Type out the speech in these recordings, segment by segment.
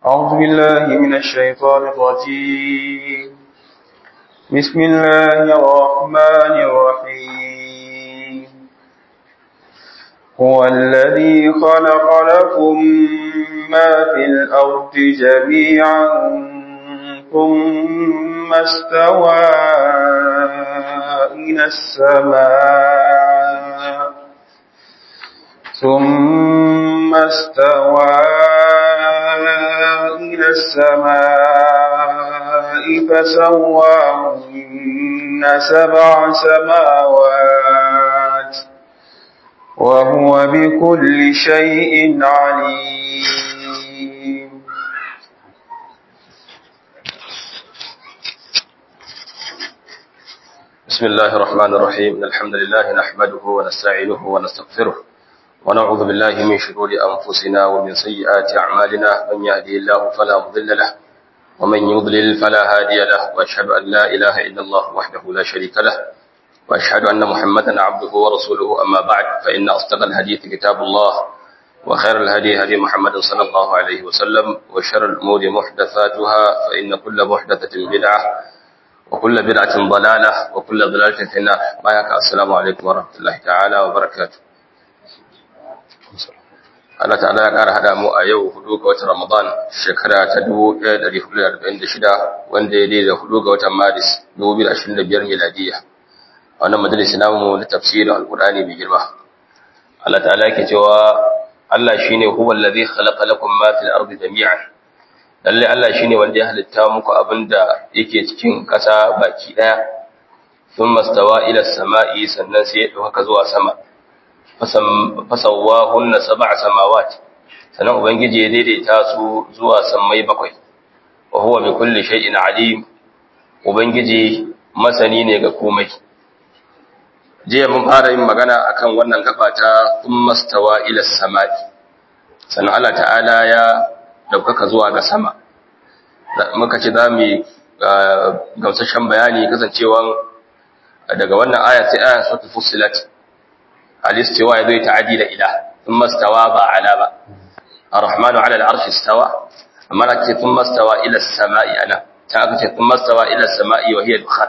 أعوذ بالله من الشيطان الرجيم بسم الله الرحمن الرحيم هو الذي خلق لكم ما في الأرض جميعا ثم استوى إلى السماء ثم استوى إلى السماء فسواهن سبع سماوات وهو بكل شيء عليم بسم الله الرحمن الرحيم الحمد لله نحمده ونستعينه ونستغفره ونعوذ بالله من شرور أنفسنا ومن سيئات أعمالنا من يهدي الله فلا مضل له ومن يضلل فلا هادي له وأشهد أن لا إله إلا الله وحده لا شريك له وأشهد أن محمدا عبده ورسوله أما بعد فإن أصدق الحديث كتاب الله وخير الهدي هدي محمد صلى الله عليه وسلم وشر الأمور محدثاتها فإن كل محدثة بدعة وكل بدعة ضلالة وكل ضلالة في النار بايك السلام عليكم ورحمة الله تعالى وبركاته Allah ta'ala ya ƙara haɗa mu a yau hudu ga watan Ramadan shekara ta 1446 wanda ya daidai hudu ga watan Maris 2025 miladiya. A wannan majalisi namu na tafsirin Alƙur'ani mai girma. Allah ta'ala yake cewa Allah shine huwa allazi khalaqa lakum ma fil ardi jami'an. Lalle Allah shine wanda ya halitta muku abinda yake cikin ƙasa baki ɗaya. Thumma stawa ila samai sannan sai ya dauka zuwa sama. fasawahunna sab'a samawat sanan ubangiji ya daidaita su zuwa sammai bakwai wa huwa bi kulli shay'in alim ubangiji masani ne ga komai jiya mun fara yin magana akan wannan gaba ta thumma stawa ila samai sanan Allah ta'ala ya daukaka zuwa ga sama muka ce za mu gamsashen bayani kasancewan daga wannan aya sai aya suratul fussilat الاستواء يدوي تعدي إلى ثم استوى با على با الرحمن على العرش استوى أما لك ثم استوى إلى السماء أنا تأكد ثم استوى إلى السماء وهي دخان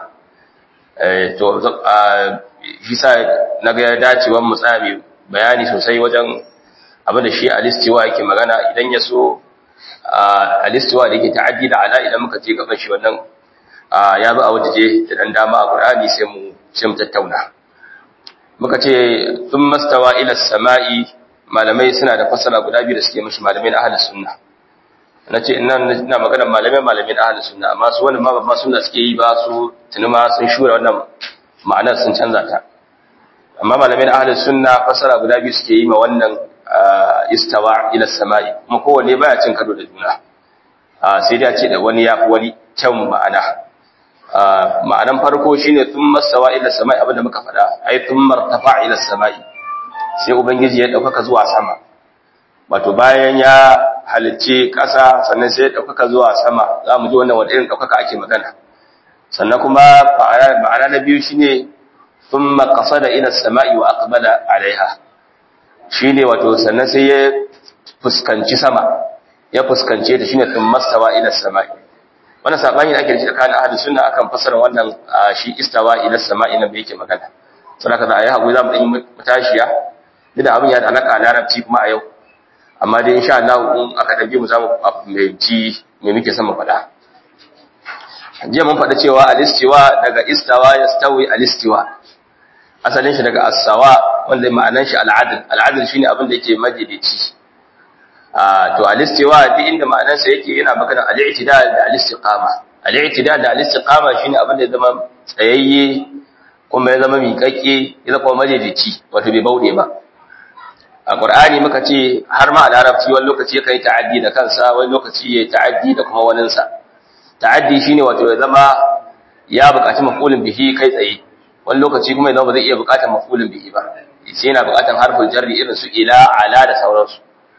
to shi sa na ga dacewan mu tsami bayani sosai wajen abin da shi alistiwa yake magana idan ya so alistiwa da yake ta'addi da ala idan muka je gaban shi wannan ya zo a wajeje da dan dama a Qur'ani sai mu sai mu tattauna muka ce sun mastawa ila sama'i malamai suna da fasara guda biyu da suke mashi malamai na ahalus sunna na ce ina ina maganar malamai malamai na ahalus sunna amma su wani ma babba sunna suke yi ba su tuni ma sun shura wannan ma'anar sun canza ta amma malamai na ahalus sunna fasara guda biyu suke yi ma wannan istawa ila sama'i kuma kowanne baya cin kado da juna sai dai a ce da wani ya fi wani kyan ma'ana ma'anan farko shine thumma sawa ila samai abinda muka faɗa ai thumma irtafa ila samai sai ubangiji ya daukaka zuwa sama wato bayan ya halicce ƙasa sannan sai ya daukaka zuwa sama zamu ji wannan wanda irin daukaka ake magana sannan kuma ma'ana na biyu shine thumma qasada ila samai wa aqbala alaiha shine wato sannan sai ya fuskanci sama ya fuskance ta shine thumma sawa ila samai wannan sabani da ake da tsakanin ahlus sunna akan fasara wannan shi istawa ila sama'i nan da yake magana saboda kaza ayi hakuri zamu dan yi mutashiya duk da abin ya da alaka larabci kuma a yau amma dai insha Allah in aka dabe mu zamu fahimci me muke son mu faɗa jiya mun faɗa cewa alistiwa daga istawa yastawi alistiwa asalin shi daga as-sawa wanda ma'anar shi al-adl al-adl shine abin da yake majalici to al-istiwa duk inda ma'anarsa yake yana magana al-i'tidal da al-istiqama al-i'tidal da al-istiqama shine abin da ya zama tsayayye kuma ya zama miƙaƙƙe ya zama majalici wato bai bauɗe ba a qur'ani muka ce har ma a larabci wani lokaci yakan yi ta'addi da kansa wani lokaci ya ta'addi da kuma waninsa ta'addi shine wato ya zama ya buƙaci maf'ulin bihi kai tsaye wani lokaci kuma ya zama ba zai iya buƙatar maf'ulin bihi ba sai yana buƙatar harfin jarri irin su ila ala da sauransu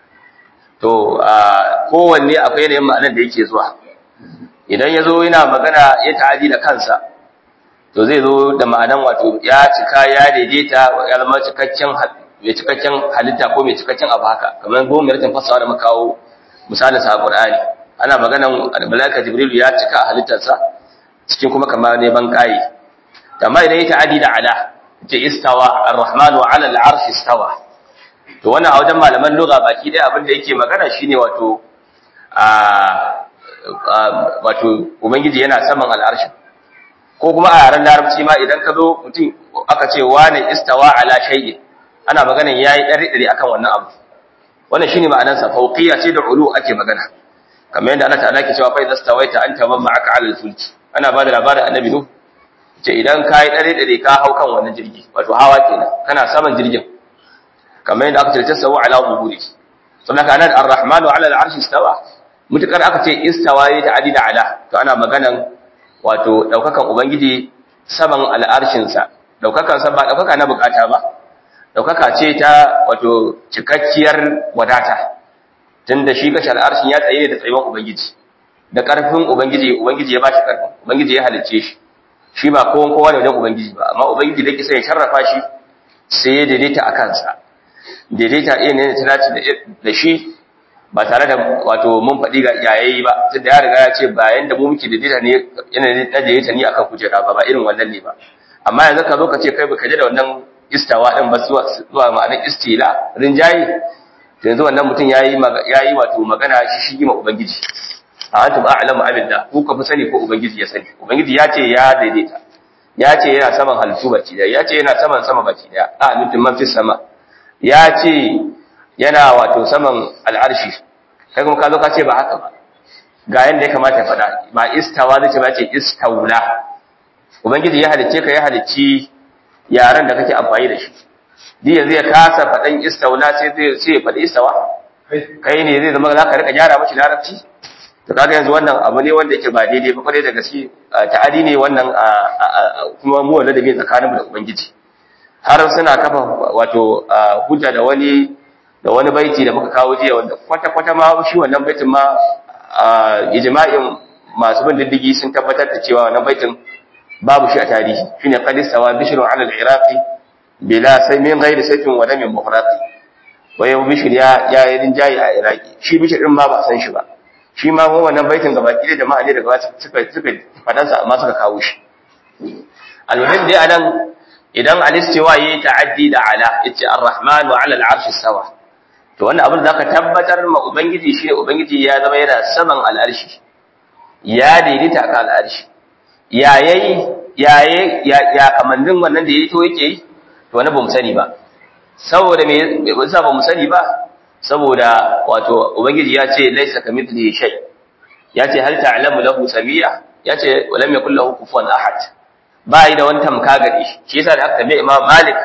to kowanne akwai yanayin ma'anar da yake zuwa idan ya zo yana magana ya ta'adi da kansa to zai zo da ma'anan wato ya cika ya daidaita ya zama cikakken mai cikakken halitta ko mai cikakken abu haka kamar goma yarkin fasawa da makawo misalin sa Qur'ani ana maganan malaika jibril ya cika a halittarsa cikin kuma kamar ne ban kai amma idan ya ta'adi da ala ce istawa ar-rahmanu ala al-arshi istawa to wannan a wajen malaman lugha baki dai abin da yake magana shine wato a wato ubangiji yana saman al'arshi ko kuma a yaren larabci ma idan ka zo mutum aka ce wane istawa ala shay'in ana magana yayi dare dare akan wannan abu wannan shine ma'anar sa fawqiyya ce da ulu ake magana kamar yadda Allah ta'ala ke cewa fa idza stawaita anta man ma'aka ala al-fulki ana ba da labarin annabi nuh ce idan kai dare dare ka hau kan wannan jirgi wato hawa kenan kana saman jirgin kamar yadda aka ce tasawu ala zuhuri sannan kana ar-rahmanu ala al-arshi istawa mutukar aka ce istawa ya ta'adi da ala to ana maganan wato daukakan ubangiji saman al'arshin sa daukakan sa ba daukaka na bukata ba daukaka ce ta wato cikakkiyar wadata tunda shi kashi al'arshin ya tsaye da tsayuwar ubangiji da karfin ubangiji ubangiji ya bashi karfin ubangiji ya halicce shi shi ba kowan kowa ne wajen ubangiji ba amma ubangiji da kisa ya sharrafa shi sai ya daidaita a kansa daidaita ɗaya ne ta dace da shi ba tare da wato mun faɗi ga yayayi ba tunda ya riga ya ce ba yanda mu muke daidaita ne yana da daidaita ni akan kujera ba ba irin wannan ne ba amma yanzu ka zo ka ce kai baka je da wannan istawa din ba zuwa zuwa ma'anar istila rinjayi to yanzu wannan mutum yayi yayi wato magana shi shi ma ubangiji a antum a'lamu abillah ku ka fi sani ko ubangiji ya sani ubangiji ya ce ya daidaita ya ce yana saman halittu baki daya ya ce yana saman sama baki daya a mutum man fi sama ya ce yana wato saman al'arshi kai kuma ka zo ka ce ba haka ba ga yanda ya kamata ya faɗa ba istawa zai ce ba ce istaula ubangiji ya halicce ka ya halicci yaran da kake amfani da shi di yanzu ya kasa faɗan istaula sai zai sai ya faɗi istawa kai ne zai zama za ka rika gyara mashi larabci to kaga yanzu wannan abu ne wanda yake ba daidai ba kwarai da gaske ta'adi ne wannan kuma mu wanda da bai tsakaninmu da ubangiji har suna kafa wato hujja da wani da wani baiti da muka kawo jiya wanda kwata-kwata ma shi wannan baitin ma ijma'in masu bin diddigi sun tabbatar da cewa wannan baitin babu shi a tarihi shine qad istawa bishrun 'ala al-iraqi bila sai min ghairi sayfin wa damin muhraqi wa yau bishr ya ya yi rinjayi a iraki shi bishr din ma ba san shi ba shi ma wannan baitin gaba ki da jama'a ne daga suka suka fadansa amma suka kawo shi al-muhim dai anan idan al-istiwa yayi ta'addi da ala yace ar-rahman wa 'ala al-'arshi sawa to wannan abin da zaka tabbatar ma ubangiji shine ubangiji ya zama yana saman al-arshi ya daidaita ka al-arshi ya yayi yaye ya ya kamannin wannan da yayi to yake yi to wannan bamu sani ba saboda me yasa bamu sani ba saboda wato ubangiji ya ce laysa kamithlihi shay ya ce hal ta'lamu lahu samia ya ce walam yakul lahu kufuwan ahad ba yi da wani tamka gare shi shi yasa da aka tambaye Imam Malik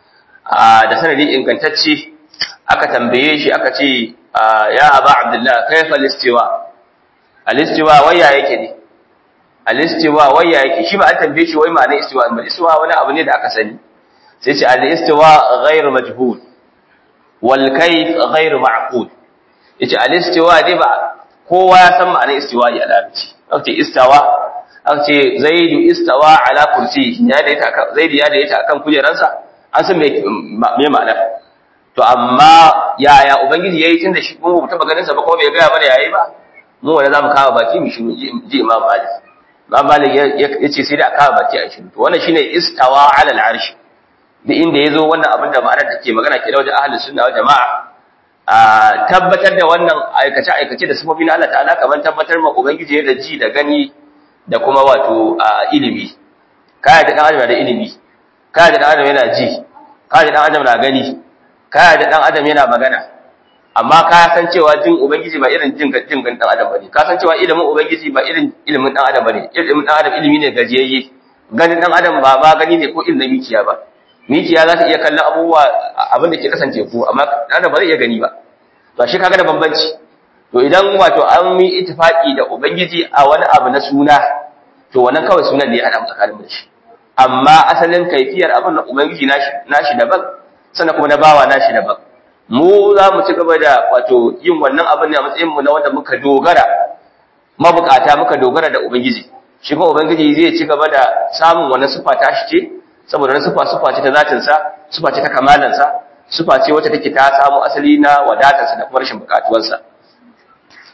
da sanadi ingantacce aka tambaye shi aka ce ya Aba Abdullah kayfa al-istiwa al-istiwa waya yake ne al-istiwa waya yake shi ba an tambaye shi wai ma'anar istiwa ba istiwa wani abu ne da aka sani sai ce al-istiwa ghayr majhul wal kayf ghayr ma'qul yace al-istiwa dai ba kowa ya san ma'anar istiwa ya larabci aka istawa aka ce zaidu istawa ala kursi ya da ita zaidu ya da ita akan kujeransa an san me me ma'ana to amma yaya ubangiji yayi tunda shi mu taba ganin sa ba ko bai ga mana yayi ba mu wanda zamu kawo baki mu shiru ji imam malik imam malik yace sai da kawo baki a shiru to wannan shine istawa ala al-arsh da inda yazo wannan abin da ma'anar take magana ke da wajen ahlus sunna wal jamaa a tabbatar da wannan aikace aikace da sifofi na Allah ta'ala kamar tabbatar ma ubangiji da ji da gani da kuma wato ilimi kaya da dan adam da ilimi kaya da dan adam yana ji kaya da dan adam na gani kaya da dan adam yana magana amma ka san cewa jin ubangiji ba irin jin jin gan dan adam bane ka san cewa ilimin ubangiji ba irin ilimin dan adam bane ilimin dan adam ilimi ne gajiyayye ganin dan adam ba ma gani ne ko ilimin mikiya ba mikiya za ta iya kallon abubuwa abin da ke kasance ku amma dan adam ba zai iya gani ba to shi kaga da bambanci to idan wato an yi ittifaki da ubangiji a wani abu na suna to wannan kawai sunan ne ya hada tsakanin da shi amma asalin kaifiyar abin da ubangiji nashi nashi daban sannan kuma na bawa nashi daban mu za mu ci gaba da wato yin wannan abin ne a matsayin mu na wanda muka dogara mabukata muka dogara da ubangiji shi kuma ubangiji zai ci gaba da samun wannan sifa ta shi ce saboda wannan sifa sifa ce ta zatin sa sifa ce ta kamalan sa sifa ce wacce take ta samu asali na wadatar sa da kuma rashin bukatuwar sa to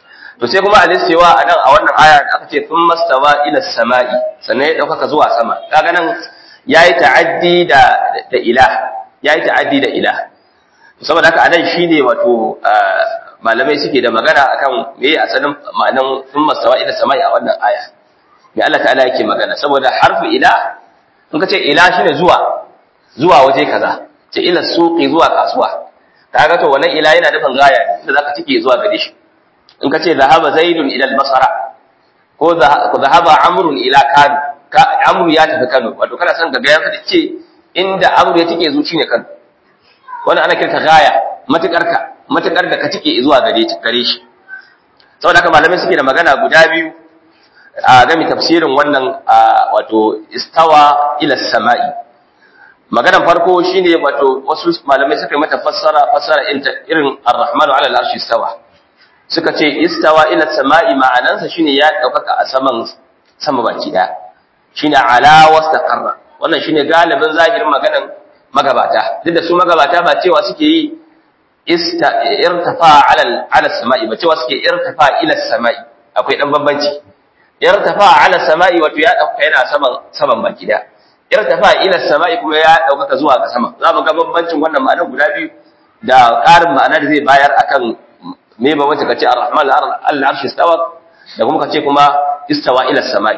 to sai kuma alistewa a nan a wannan aya da aka ce sun mastawa ila sama'i sannan ya ɗaukaka zuwa sama kaga nan ya yi ta'addi da da ila ya yi ta'addi da ila saboda haka anan shine wato malamai suke da magana akan me asalin ma'anan sun mastawa ila sama'i a wannan aya me Allah ta'ala yake magana saboda harfu ila in ka ce ila shine zuwa zuwa waje kaza ce ila suqi zuwa kasuwa kaga to wannan ila yana nufin gaya ne inda zaka tike zuwa gare shi in ka ce zahaba zaidun ila al-basra ko zahaba amrun ila kano ka amru ya tafi kano wato kana son ga ya fadi ce inda amru ya tike zuci ne kano wannan ana kirka gaya matukar ka matukar da ka tike zuwa gare gare shi saboda haka malamai suke da magana guda biyu a game tafsirin wannan wato istawa ila sama'i maganan farko shine wato wasu malamai suka yi mata fassara fassara irin ar-rahmanu ala al-arshi istawa suka ce istawa ila sama'i ma'anansa shine ya daukaka a saman sama baki daya shine ala wastaqarra wannan shine galibin zahirin maganan magabata duk da su magabata ba cewa suke yi ista irtafa ala ala sama'i ba cewa suke irtafa ila sama'i akwai dan bambanci irtafa ala sama'i wato ya dauka yana saman saman baki daya irtafa ila sama'i kuma ya daukaka zuwa ga sama za mu ga bambancin wannan ma'anar guda biyu da ƙarin ma'ana da zai bayar akan me ba wanda kace ar-rahman al-arshi istawa da kuma kace kuma istawa ila sama'i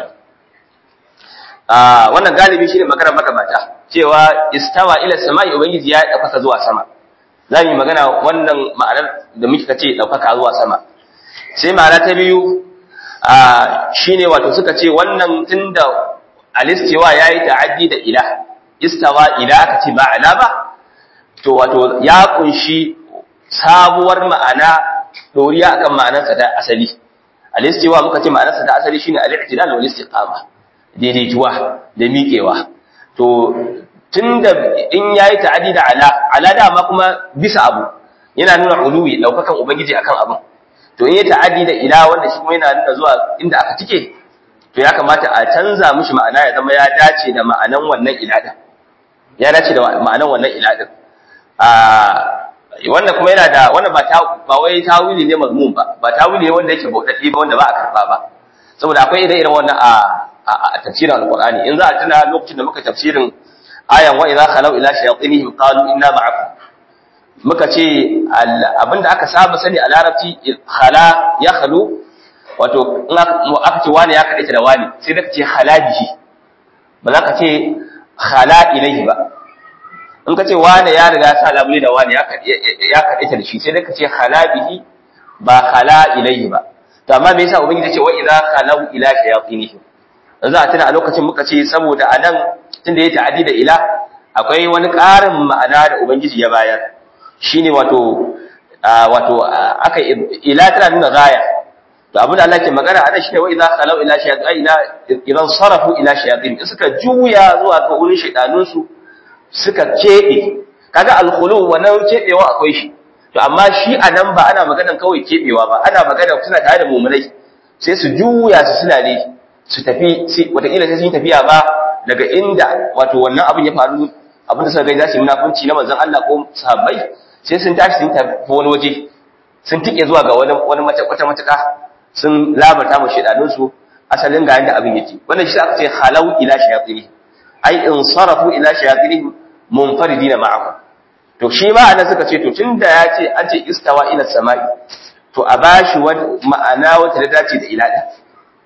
ah wannan galibi shine magana magabata cewa istawa ila sama'i ubangiji ya daukaka zuwa sama zamu yi magana wannan ma'anar da muke kace daukaka zuwa sama sai ma'ana ta biyu ah shine wato suka ce wannan tunda alistiwa yayi ta'addi da ila istawa ila aka ce ba ala ba to wato ya kunshi sabuwar ma'ana doriya akan ma'anarsa da asali al-istiwa muka ce ma'anarsa da asali shine al-i'tidal wal istiqama daidaituwa da miƙewa to tunda in yayi ta'addi da ala ala da ma kuma bisa abu yana nuna uluwi daukakan ubangiji akan abin to in yayi ta'addi da ila wanda shi kuma yana nuna zuwa inda aka tike to ya kamata a canza mishi ma'ana ya zama ya dace da ma'anan wannan ila din ya dace da ma'anan wannan ila din a wannan kuma yana da wannan ba ta ba wai tawili ne mazmum ba ba tawili ne wanda yake bautaddi ba wanda ba a karba ba saboda akwai ire iren wannan a a tafsirin alqur'ani in za a tuna lokacin da muka tafsirin ayan wa idza khalau ila shayatinihim qalu inna ma'akum muka ce abinda aka saba sani a larabci khala ya khalu wato in aka ce wani ya kaɗaita da wani sai da ka ce khala bihi ba za ka ce khala ilaihi ba in ka ce wane ya riga sa labule da wane ya kaɗaita da shi sai dai ka ce hala bihi ba hala ilaihi ba to amma me yasa ubangiji ce wa idza khalau ila shayatinihim za a tuna a lokacin muka ce saboda anan tunda ya ta'addi da ila akwai wani ƙarin ma'ana da ubangiji ya bayar shine wato wato aka ila tana nuna gaya to abin da Allah ke magana a nan shine wa idza khalau ila shayatin idan sarafu ila shayatin suka juya zuwa ga wurin shaydanunsu suka keɓe kaga alkhulu wannan keɓewa akwai shi to amma shi a nan ba ana maganan kawai keɓewa ba ana magana suna tare da mumunai sai su juya su suna ne su tafi wataƙila sai sun yi tafiya ba daga inda wato wannan abin ya faru abin da suka gani za su yi munafunci na manzon Allah ko sahabbai sai sun tashi sun tafi wani waje sun tike zuwa ga wani wani wata matuƙa sun labarta mu shedanunsu asalin ga yanda abin yake wannan shi aka ce halau ila shayatini ai in sarafu ila shayatinihim munfaridina ma'ahu to shi ma anan suka ce to tunda ya ce an ce istawa ila samai to a bashi wani ma'ana wata da dace da ila din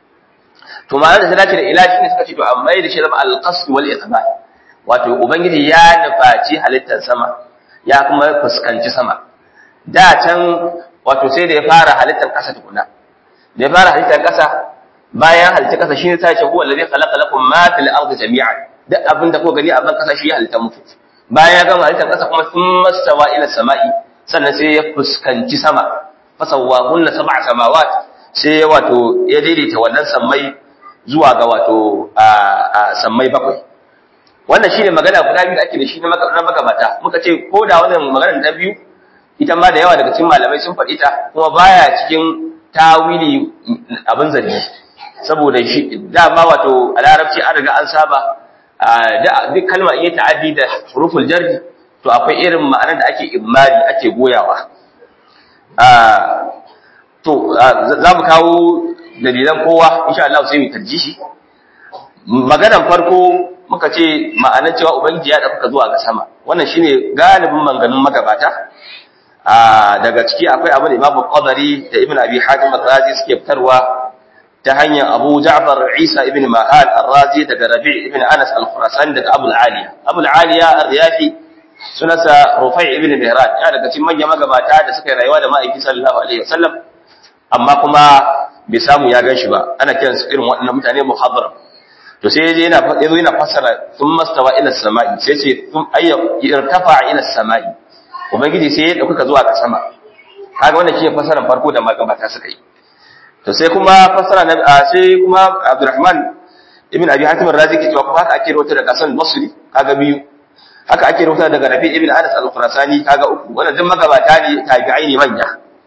to ma'ana da ta dace da ila shine suka ce to amma da shi zama al-qasd wal iqbal wato ubangiji ya nufaci halittar sama ya kuma fuskanci sama da can wato sai da ya fara halittar kasa tukuna da ya fara halittar kasa bayan halittar kasa shine sai ce huwa allazi khalaqa lakum ma fil ardi jami'an duk abin da ko gani a ban kasa shi ya halitta muku bayan ya gama halittar kasa kuma sun mastawa ila sama'i sannan sai ya fuskanci sama fasawwa kunna sab'a samawat sai ya wato ya daidaita wannan sammai zuwa ga wato a sammai bakwai wannan shine magana guda biyu da ake da shi na magabata muka ce ko da wannan magana ta biyu ita ma da yawa daga cikin malamai sun faɗi ta kuma baya cikin tawili abin zargi saboda shi dama wato a larabci an riga an saba da duk kalma iya ta'addi da huruful jarri to akwai irin ma'anar da ake imari ake goyawa to za mu kawo dalilan kowa insha Allah sai mu tarjishi maganan farko muka ce ma'anar cewa ubangiji ya dauka zuwa ga sama wannan shine galibin manganun magabata daga ciki akwai abu da Imam Qadari da Ibn Abi Hatim al-Razi suke fitarwa ta hanyar Abu Ja'far Isa ibn Mahal al-Razi daga Rabi' ibn Anas al-Khurasani daga Abu al-Aliya Abu al-Aliya ar-Riyahi sunasa Rufai ibn Mihran ya daga cikin manyan magabata da suka yi rayuwa da ma'aiki sallallahu alaihi wasallam amma kuma bai samu ya gan shi ba ana kiran su irin waɗannan mutane muhadara to sai yaje yana yazo yana fassara sun mastawa ila samai sai ce sun ayya irtafa ila samai ubangiji sai ya dauka zuwa ga sama kaga wannan shine fassarar farko da magabata suka yi to sai kuma fassara na sai kuma Abdurrahman ibn Abi Hatim ar-Razi ke cewa kuma haka ake rawaita daga Hasan Basri kaga biyu haka ake rawaita daga Rabi ibn Anas al-Khurasani kaga uku wannan duk magabata ne tabi'ai ne manya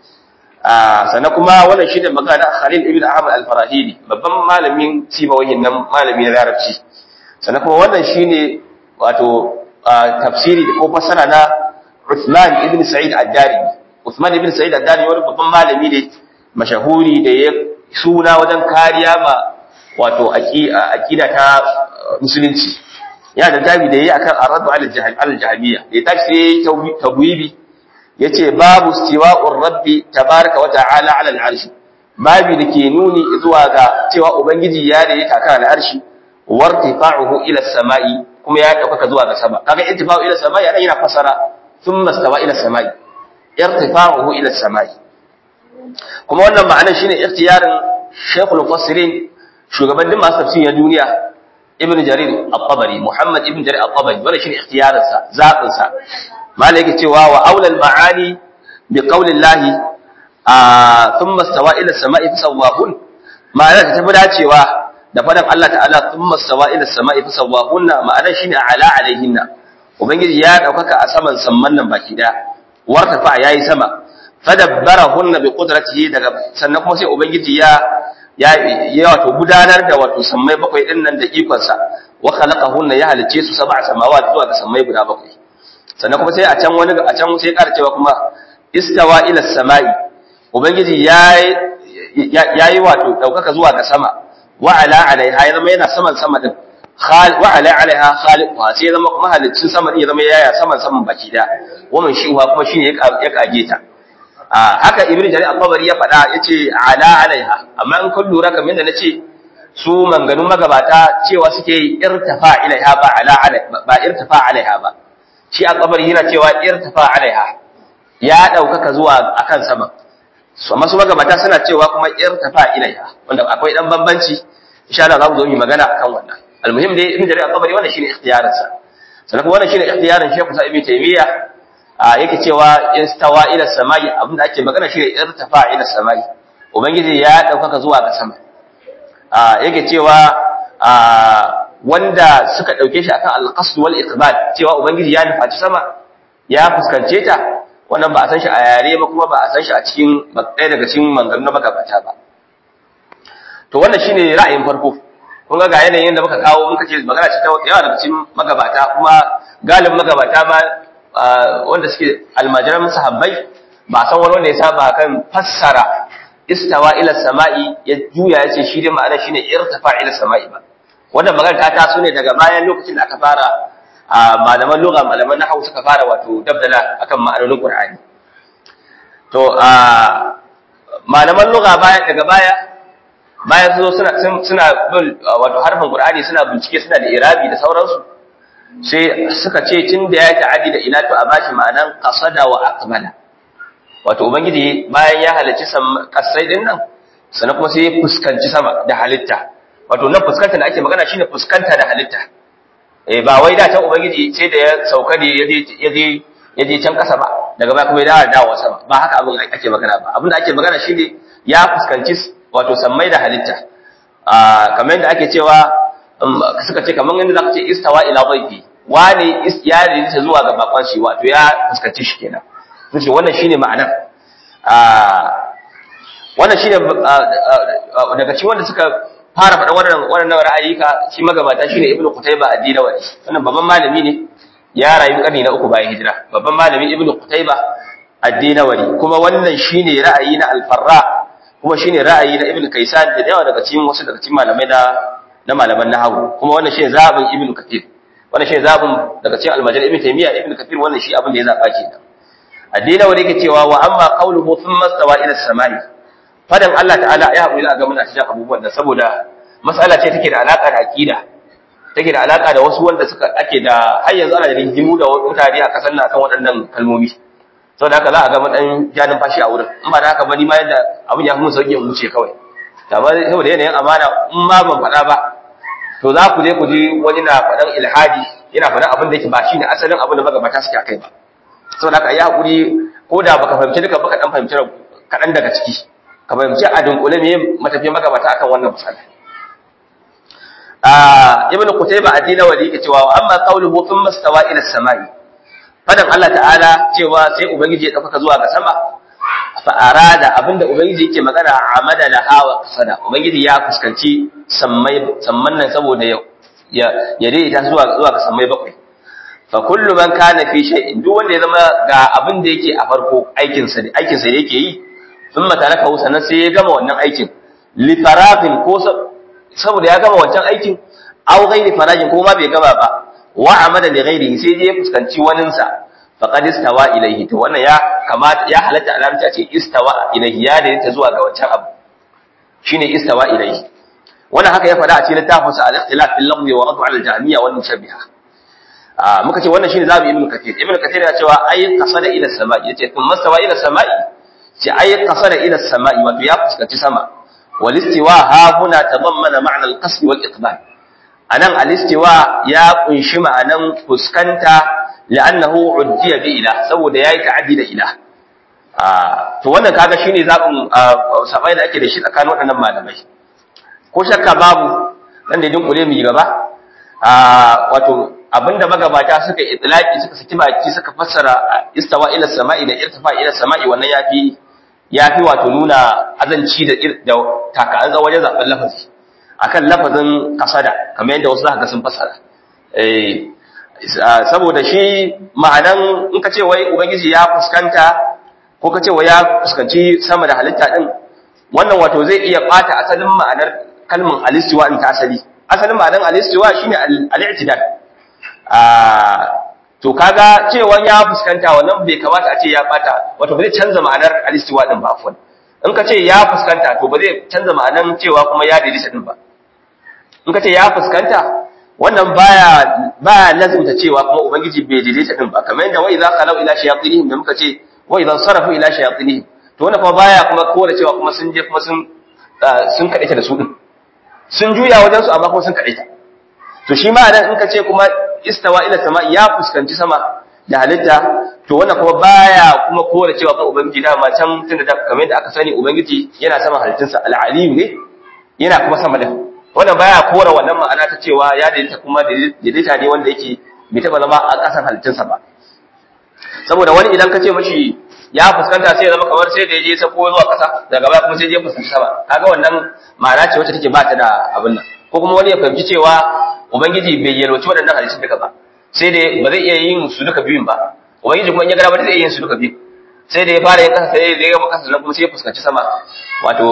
sannan kuma wannan shi ne magana Khalil ibn Ahmad al-Farahidi babban malamin sibawahin nan malami na Larabci sannan kuma wannan shine wato tafsiri ko fasara na Uthman ibn Sa'id ad-Darimi Uthman ibn Sa'id ad-Darimi wani babban malami ne mashahuri da ya suna wajen kariya ma wato aqida ta musulunci ya da tabi da yayi akan aradu al-jahmiyya ya tafi sai tabwibi yace babu istiwa'ur rabbi tabaraka wa ta'ala 'ala al-'arshi babu dake nuni zuwa ga cewa ubangiji ya da yake kan al-'arshi wartifa'uhu ila as-sama'i kuma ya dauka zuwa ga sama kaga intifa'u ila as-sama'i ana yana fasara thumma istawa ila as-sama'i irtifa'uhu ila as-sama'i kuma wannan ma'anar shine ikhtiyarin Sheikhul Mufassirin shugaban din masu tafsirin duniya Ibn Jarir al-Tabari Muhammad Ibn Jarir al-Tabari wannan shine ikhtiyarinsa zabin sa malai yake cewa wa aulal ma'ani bi qaulillahi a thumma stawa ila samai fasawahun ma'ana ta tafi dacewa da fadan Allah ta'ala thumma stawa ila samai fasawahun ma'ana shine ala alaihinna ubangiji ya daukaka a saman samman nan baki da wartafa yayi sama fadabbarahunna bi qudratihi daga sannan kuma sai ubangiji ya ya ya wato gudanar da wato sammai bakwai din nan da ikonsa wa khalaqahunna ya halice su sab'a samawati zuwa ga sammai guda bakwai sannan kuma sai a can wani a can sai ƙara cewa kuma istawa ila samai ubangiji yayi yayi wato daukaka zuwa ga sama wa ala alaiha ya zama yana saman sama din wa ala alaiha khaliquha sai zama kuma haliccin sama din ya zama yaya saman saman baki da wannan shi kuma shine ya kage ta haka ibnu jarir al-tabari ya faɗa yace ala alaiha amma in kun lura kamar da nace su manganun magabata cewa suke irtafa ilaiha ba ala ba irtafa alaiha ba shi a kabari yana cewa irtafa alaiha ya daukaka zuwa akan sama so masu magabata suna cewa kuma irtafa ilaiha wanda akwai dan bambanci insha Allah za mu zo mu magana akan wannan almuhim dai ibn jarir al-qabari wannan shine ikhtiyarin sa sannan kuma wannan shine ikhtiyarin Sheikh Musa ibn Taymiyyah yake cewa istawa ila samai abinda ake magana shine irtafa ila samai ubangiji ya daukaka zuwa ga sama yake cewa wanda suka ɗauke shi akan alƙasd wal iqbal cewa ubangiji ya nufaci sama ya fuskance ta wannan ba a san shi a yare ba kuma ba a san shi a cikin ɗaya daga cikin mangaru na magabata ba to wannan shine ra'ayin farko kun ga ga yanayin da muka kawo muka ce magana ce ta yawa daga cikin magabata kuma galibin magabata ma wanda suke almajiran sahabbai ba san wani wanda ya saba kan fassara istawa ila sama'i ya juya ya ce shi dai ma'ana shine irtafa ila sama'i ba wannan magana ta taso ne daga bayan lokacin da aka fara malaman lugha malaman nahwu suka fara wato dabdala akan ma'anonin Qur'ani to malaman lugha baya daga baya bayan su suna suna wato harfin Qur'ani suna bincike suna da irabi da sauransu sai suka ce tun da ya ta'addi da ila to a bashi ma'anan qasada wa aqbala wato ubangiji bayan ya halarci kasai din nan sannan kuma sai ya fuskanci sama da halitta wato nan fuskanta da ake magana shine fuskanta da halitta eh ba wai da ta ubangiji sai da ya sauka ne yaje yaje yaje can kasa ba daga baya kuma ya dawo dawo sama ba haka abin ake magana ba abin da ake magana shine ya fuskanci wato sammai da halitta a kamar yadda ake cewa suka ce kamar yadda zaka ce istawa ila dhayfi wani ya rinta zuwa ga bakon shi wato ya fuskanci shi kenan ce wannan shine ma'anar wannan shine daga cikin wanda suka fara faɗa wannan wannan ra'ayika shi magabata shine ibnu qutayba ad-dinawari wannan babban malami ne ya rayu karni na uku bayan hijira babban malami ibnu qutayba ad-dinawari kuma wannan shine ra'ayi na al-farra kuma shine ra'ayi na ibn kaysan da yawa daga cikin wasu daga cikin malamai na na malaman nahwu kuma wannan shine zabin ibn kathir wannan shine zabin daga cikin al-majal ibn taymiya ibn kathir wannan shi abin da ya zaba kenan ad-dinawari yake cewa wa amma qawluhu thumma stawa ila as-sama'i fadan Allah ta'ala ya haƙuri ga muna cikin abubuwan da saboda mas'ala ce take da alaka da aqida take da alaka da wasu wanda suka ake da har yanzu ana da rigimu da mutane a kasan nan akan waɗannan kalmomi saboda haka za a ga mun dan janin fashi a wurin in ba da haka ba ni ma yadda abin ya fi mun sauki in wuce kawai amma saboda yanayin amana in ma ban faɗa ba to za ku je ku ji wani na faɗan ilhadi yana faɗan abin da yake ba shine asalin abin da magabata suke akai ba saboda haka yi hakuri ko da baka fahimci duka baka dan fahimci kaɗan daga ciki ka fahimci a dunkule me matafiyan magabata akan wannan misali ibn Qutayba addina wali yake cewa amma qawluhu thumma stawa ila samai fadan Allah ta'ala cewa sai ubangiji ya dauka zuwa ga sama fa arada abinda ubangiji yake magana amada la hawa qasada ubangiji ya fuskanci sammai samman nan saboda ya ya ya daidaita zuwa zuwa ga sammai bakwai fa kullu man kana fi shay'in duk wanda ya zama ga abin da yake a farko aikin sa aikin sa yake yi thumma taraka sannan sai ya gama wannan aikin li farafin ko saboda ya gama wancan aikin aw ghairi farajin ko ma bai gama ba wa amada li ghairihi sai je fuskanci wanin sa faqad istawa ilayhi to wannan ya kamata ya halatta alamta ce istawa ilayhi ya da ta zuwa ga wancan abu shine istawa ilayhi wannan haka ya faɗa a cikin littafin sa al-ikhtilaf fil lafzi wa radu ala al-jahmiyya wal mushabbiha ah muka ce wannan shine zabi ibnu kathir ibnu kathir ya cewa ay qasada ila samai yace kun mastawa ila samai ce ay qasada ila samai wato ya fuskanci sama والاستواء ها هنا تضمن معنى القصد والإقبال anan alistiwa ya kunshi ma'anan fuskanta li'annahu uddiya bi ila saboda yayi ta'addi da ila to wannan kaga shine zabin sabai da ake da shi tsakanin waɗannan malamai ko shakka babu dan da dinkule mu gaba wato abinda magabata suka itlaki suka saki baki suka fassara istawa ila sama'i da irtifa ila sama'i wannan yafi yafi wato nuna azanci da da taka'an wajen zaben lafazi akan lafazin kasada kamar yadda wasu zaka sun fassara eh saboda shi ma'anan in ka ce wai ubangiji ya fuskanta ko ka ce wai ya fuskanci sama da halitta din wannan wato zai iya bata asalin ma'anar kalmar alistiwa in ta asali asalin ma'anar alistiwa shine al-i'tidal to kaga cewa ya fuskanta wannan bai kamata a ce ya bata wato ba zai canza ma'anar alistiwa din ba afwan in ka ce ya fuskanta to ba zai canza ma'anar cewa kuma ya daidaita din ba in ka ce ya fuskanta wannan baya baya lazimta cewa kuma ubangiji bai daidaita din ba kamar yadda wa idza qalu ila shayatinihim da muka ce wa idza sarafu ila shayatinihim to wannan kuma baya kuma kore cewa kuma sun je kuma sun sun kadaita da su din sun juya wajen su amma kuma sun kadaita to shi ma in ka ce kuma istawa ila sama ya fuskanci sama da halitta to wannan kuma baya kuma kore cewa kuma ubangiji da ma can tunda da kamar yadda aka sani ubangiji yana sama halittunsa al-alim ne yana kuma sama da wannan baya kora wannan ma'ana ta cewa ya daidaita kuma daidaita ne wanda yake bai taba zama a ƙasan halittunsa ba saboda wani idan ka ce mashi ya fuskanta sai ya zama kamar sai da ya je sako zuwa ƙasa daga baya kuma sai ya fuskanci sama kaga wannan ma'ana ce wacce take ba ta da abin nan ko kuma wani ya fahimci cewa ubangiji bai yalwaci waɗannan halittun duka ba sai dai ba zai iya yin su duka biyun ba ubangiji kuma in ya gara ba zai iya yin su duka biyu sai da ya fara yin ƙasa sai ya gama ƙasa sannan kuma sai ya fuskanci sama wato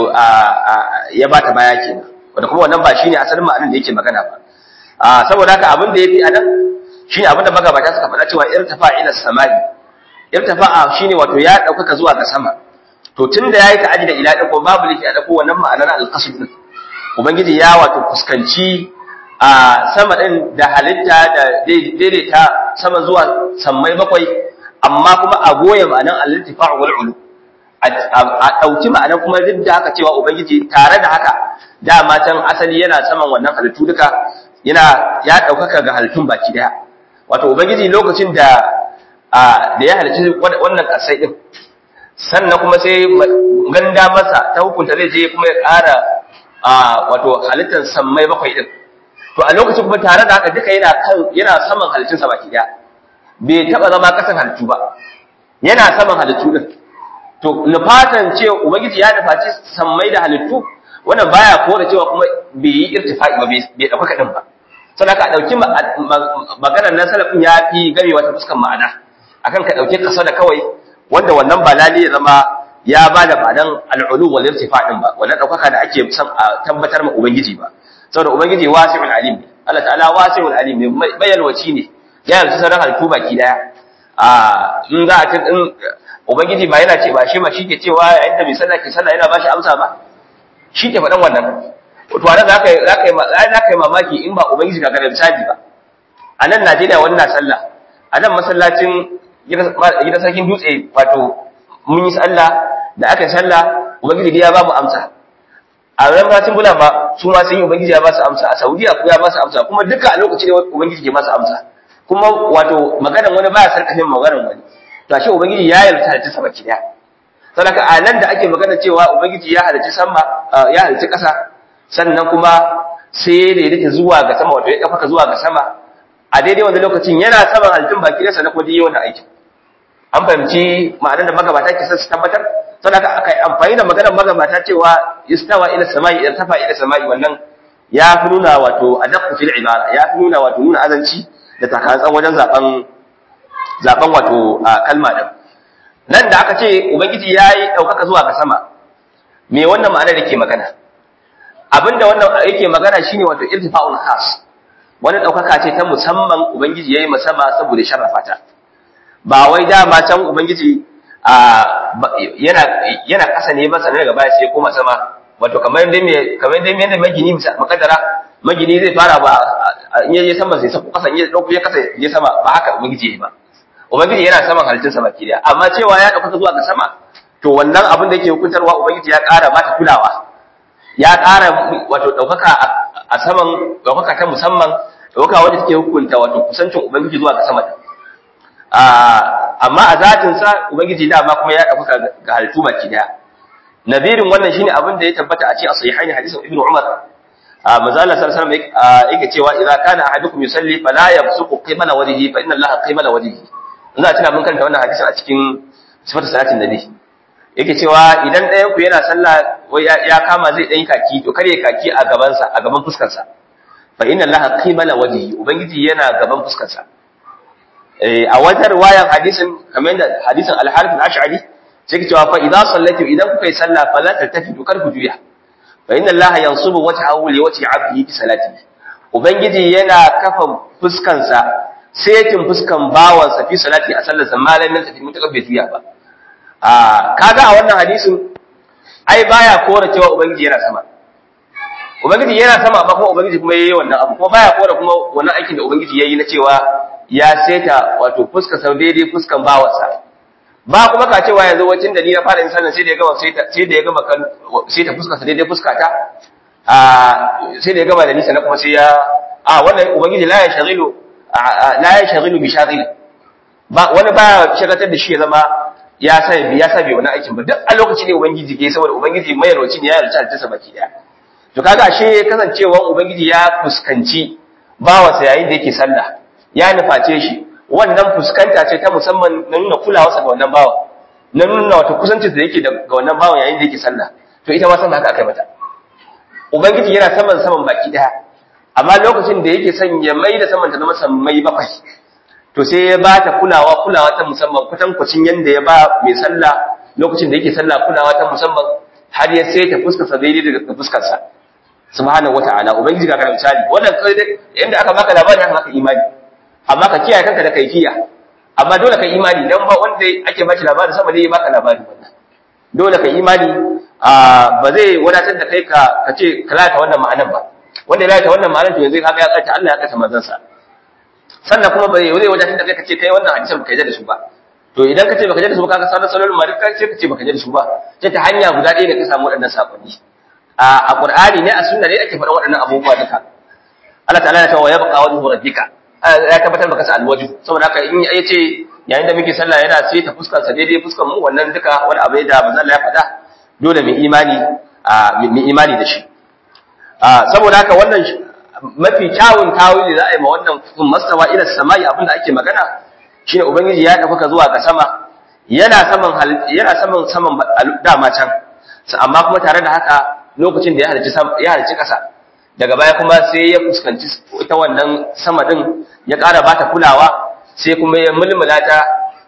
ya ba ta baya kenan wanda kuma wannan ba shine asalin ma'anar da yake magana ba a saboda haka abin da yafi anan shine abin da magabata suka faɗa cewa irtafa ila samai irtafa shine wato ya daukaka zuwa ga sama to tunda yayi ta'aji da ila ko babu liki a dako wannan ma'anar al-qasd din ubangiji ya wato fuskanci a sama din da halitta da daidaita sama zuwa sammai bakwai amma kuma a goye ma'anar al-irtifa wal ulu a ɗauki ma'anar kuma duk da haka cewa ubangiji tare da haka dama can asali yana saman wannan halittu duka yana ya ɗaukaka ga halittun baki daya wato ubangiji lokacin da da ya halicci wannan ƙasai ɗin sannan kuma sai ganda masa ta hukunta zai je kuma ya ƙara wato halittar sammai bakwai ɗin to a lokacin kuma tare da haka duka yana kan yana saman halittunsa baki daya bai taɓa zama ƙasan halittu ba yana saman halittu ɗin to nufatan ce ubangiji ya nufaci sammai da halittu wannan baya kore cewa kuma bai yi irtifa'i ba bai dauka din ba saboda ka dauki maganar nan salafin ya fi game wata fuskan ma'ana akan ka dauke kasa da kawai wanda wannan ba lalle ya zama ya ba da badan al'ulu wal irtifa din ba wannan daukaka da ake son a tabbatar ma ubangiji ba saboda ubangiji wasi'ul alim ne Allah ta'ala wasi'ul alim ne bayalwaci ne ya yarda sanar halittu baki daya a in za a tun in ubangiji ba yana ce ba shi ma shi ke cewa yayin da mai sallah ke sallah yana bashi amsa ba shi ke faɗan wannan to anan za ka yi za ka yi za ka yi mamaki in ba ubangiji ga ganin misali ba a nan Najeriya wannan sallah a nan masallacin gidan sarkin dutse wato mun yi sallah da aka yi sallah ubangiji ya ba mu amsa a ran masallacin bula ba su ma sun yi ubangiji ya ba su amsa a Saudiya kuma ya ba su amsa kuma duka a lokaci ne ubangiji ke ba su amsa kuma wato maganar wani baya sarkafin maganar wani to ashe ubangiji ya yarda ta sama ki daya saboda a nan da ake magana cewa ubangiji ya halarci sama ya halarci ƙasa sannan kuma sai da yake zuwa ga sama wato ya kafa zuwa ga sama a daidai wanda lokacin yana saman halittun baki da sannan kuma dai wannan aikin an fahimci ma'anar da magabata ke son su tabbatar saboda aka yi amfani da maganar magabata cewa istawa ila samai ila tafa ila samai wannan ya fi nuna wato adaqqu fil ibara ya fi nuna wato nuna azanci da takatsan wajen zaben zaben wato kalma din nan da aka ce ubangiji yayi daukaka zuwa ga sama me wannan ma'anar yake magana abinda wannan yake magana shine wato irtifa'ul khas wani daukaka ce ta musamman ubangiji yayi masama saboda sharrafa ta ba wai dama can ubangiji yana yana kasa ne ba sanar daga baya sai koma sama wato kamar dai me kamar dai me magini makadara magini zai fara ba in yaje sama sai sako kasa in ya dauko ya kasa ya sama ba haka ubangiji yayi ba ubangiji yana saman halittun sama kiriya amma cewa ya dauka zuwa ga sama to wannan abin da yake hukuntarwa ubangiji ya ƙara mata kulawa ya ƙara wato daukaka a saman daukaka ta musamman daukaka wanda take hukunta wato kusancin ubangiji zuwa ga sama amma a zatin sa ubangiji dama kuma ya dauka ga halittu baki daya nadirin wannan shine abin da ya tabbata a cikin sahihaini hadisin ibnu umar mazala sallallahu alaihi wasallam yake cewa idza kana ahadukum yusalli fala yabsuqu qibala wajhihi fa inna allaha qibala wajhihi ina tuna mun kanta wannan hadisin a cikin sifatu salatin nabi yake cewa idan ɗayan ku yana sallah ya kama zai dan kaki to kare kaki a gaban sa a gaban fuskar sa fa inna allaha qibala wajhihi ubangiji yana gaban fuskar sa eh a wata riwayan hadisin kamar da hadisin al-harith al-ash'ari sai cewa fa idza sallatu idan kuka yi sallah fala taltafitu kar ku juya fa inna allaha yansubu wajhahu li wajhi 'abdihi fi salatihi ubangiji yana kafa fuskansa setin fuskan bawansa fi salati a sallarsa malamin tafi mutakar bai juya ba a kaga a wannan hadisin ai baya kora cewa ubangiji yana sama ubangiji yana sama amma kuma ubangiji kuma yayi wannan abu kuma baya kora kuma wannan aikin da ubangiji yayi na cewa ya seta wato fuskar sa daidai fuskan bawansa ba kuma ka cewa yanzu wacin da ni na fara yin sallah sai da ya gama sai da ya gama kan sai ta fuskar sa daidai fuskata a sai da ya gama da nisa na kuma sai ya a wannan ubangiji la ya shaghilu la ya shaghilu bi shaghil ba wani ba shagatar da shi ya zama ya sai ya sabe wani aikin ba duk a lokaci ne ubangiji ke saboda ubangiji mai yarwaci ne ya yarda ta baki daya to kaga ashe kasancewan ubangiji ya fuskanci bawansa yayin da yake sallah ya nuface shi wannan fuskanta ce ta musamman na nuna kulawarsa ga wannan bawa na nuna wata kusancin da yake ga wannan bawan yayin da yake sallah to ita ma san haka aka mata ubangiji yana saman saman baki daya amma lokacin da yake son ya mai da saman ta zama sammai bakwai to sai ya ba ta kulawa kulawa ta musamman kwatankwacin yanda ya ba mai sallah lokacin da yake sallah kulawa ta musamman har ya sai ta fuskarsa daidai da fuskarsa subhanahu wata'ala ubangiji ga kana misali wannan kai dai yanda aka baka labari haka maka imani amma ka kiyaye kanka da kaifiya amma dole ka imani dan ba wanda ake bashi labarin sama ne ya baka labari wannan dole ka imani ba zai wadatar da kai ka ka ce ka lata wannan ma'anar ba wanda ya lata wannan ma'anar to yanzu kaga ya kace Allah ya kace manzon sa sannan kuma bai zai wadatar da kai ka ce kai wannan hadisin baka yarda da su ba to idan ka ce baka yarda da su ba kaga sanar salolin ma dukkan sai ka ce baka yarda da su ba sai ta hanya guda ɗaya da ka samu waɗannan sakonni a Qur'ani ne a sunna ne ake faɗa waɗannan abubuwa duka Allah ta'ala ya ce wa yabqa wajhu rabbika ya tabbatar maka sa alwaju saboda haka in ya ce yayin da muke sallah yana sai ta fuskar sa daidai fuskar mu wannan duka wani abu da manzo Allah ya faɗa dole mu imani mu imani da shi saboda haka wannan mafi kyawun tawili za a yi ma wannan mastawa ila samai abinda ake magana shine ubangiji ya tafi zuwa ga sama yana saman yana saman saman dama can amma kuma tare da haka lokacin da ya halicci ya halicci kasa daga baya kuma sai ya fuskanci ita wannan sama din ya ƙara bata kulawa sai kuma ya mulmula ta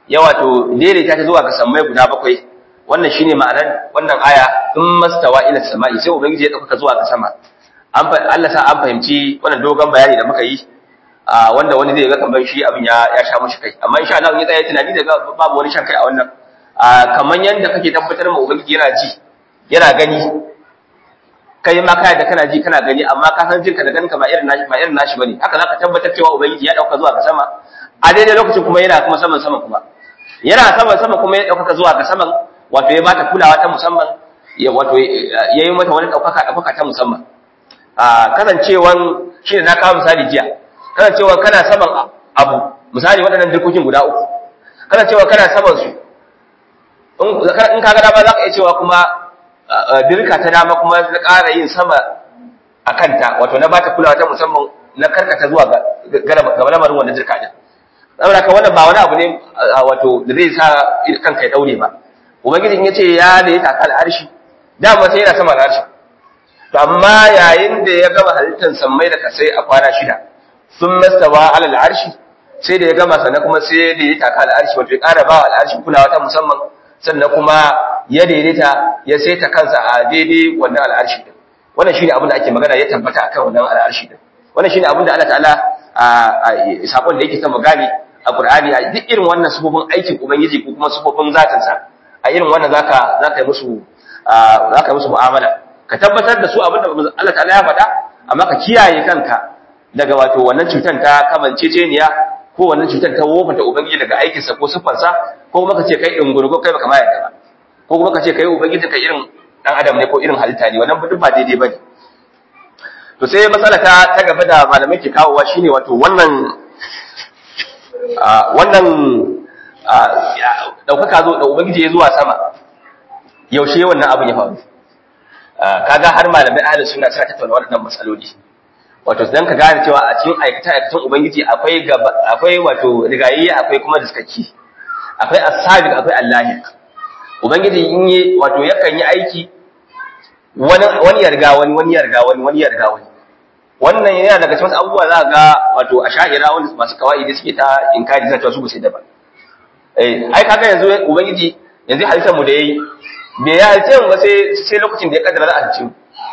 ya wato daidaita ta zuwa ga sammai guda bakwai wannan shine ma'anar wannan aya in mastawa ila sama'i sai ubangiji ya dauka zuwa ga sama an Allah sa an fahimci wannan dogon bayani da muka yi wanda wani zai ga kamar shi abin ya ya sha mushi kai amma insha Allah in ya tsaya tunani da babu wani shan kai a wannan kamar yanda kake tabbatar ma ubangiji yana ji yana gani kai ma kai da kana ji kana gani amma ka san jinka da ganinka ba irin nashi ba irin nashi bane haka zaka tabbatar cewa ubangiji ya dauka zuwa ga sama a daidai lokacin kuma yana kuma saman sama kuma yana saman sama kuma ya dauka zuwa ga saman wato ya bata kulawa ta musamman ya wato yayi mata wani daukaka daukaka ta musamman a kasancewan shi ne na kawo misali jiya kasancewan kana saman abu misali waɗannan dirkokin guda uku kasancewan kana saman su in ka ga dama za ka iya cewa kuma dirka ta dama kuma na ƙara yin sama a kanta wato na bata kulawa ta musamman na karkata zuwa ga lamarin wannan dirka din saboda ka wannan ba wani abu ne wato da zai sa kanka ya daure ba ubangiji in yace ya da ya taka al'arshi dama sai yana sama al'arshi to amma yayin da ya gama halittar sammai da kasai a kwana shida sun mastawa ala al'arshi sai da ya gama sannan kuma sai da ya taka al'arshi wato ya ƙara ba al'arshi kulawa ta musamman sannan kuma ya daidaita ya saita kansa a daidai wannan al'arshi din wannan shine abin da ake magana ya tabbata akan wannan al'arshi din wannan shine abin da Allah ta'ala a sakon da yake son magani a Qur'ani a duk irin wannan sufofin aikin ubangiji ko kuma sufofin zatin sa a irin wannan zaka zaka yi musu zaka yi musu mu'amala ka tabbatar da su abin da Allah ta'ala ya faɗa amma ka kiyaye kanka daga wato wannan cutar ta kamanceceniya ko wannan cutar ta wofanta ubangiji daga aikinsa ko siffarsa ko kuma ka ce kai dungurgo kai baka ma yarda ba ko kuma ka ce kai ubangiji ka irin dan adam ne ko irin halitta ne wannan duk ba daidai bane to sai matsala ta ta gaba da malamai ke kawowa shine wato wannan wannan daukaka zo da ubangiji ya zuwa sama yaushe wannan abin ya faru kaga har malamai ahlus sunna suna tattauna waɗannan matsaloli wato dan ka gane cewa a cikin aikata aikatan ubangiji akwai akwai wato rigayi akwai kuma diskaki akwai as-sabiq akwai allahiq ubangiji in yi wato yakan yi aiki wani wani yarga wani wani yarga wani wani yarga wani wannan yana daga cikin abubuwa za ga wato asha'ira wanda masu kawai da suke ta inkari zai cewa su ba sai da ba eh ai kaga yanzu ubangiji yanzu halittar mu da yayi bai ya halice mu ba sai sai lokacin da ya kaddara za a halice mu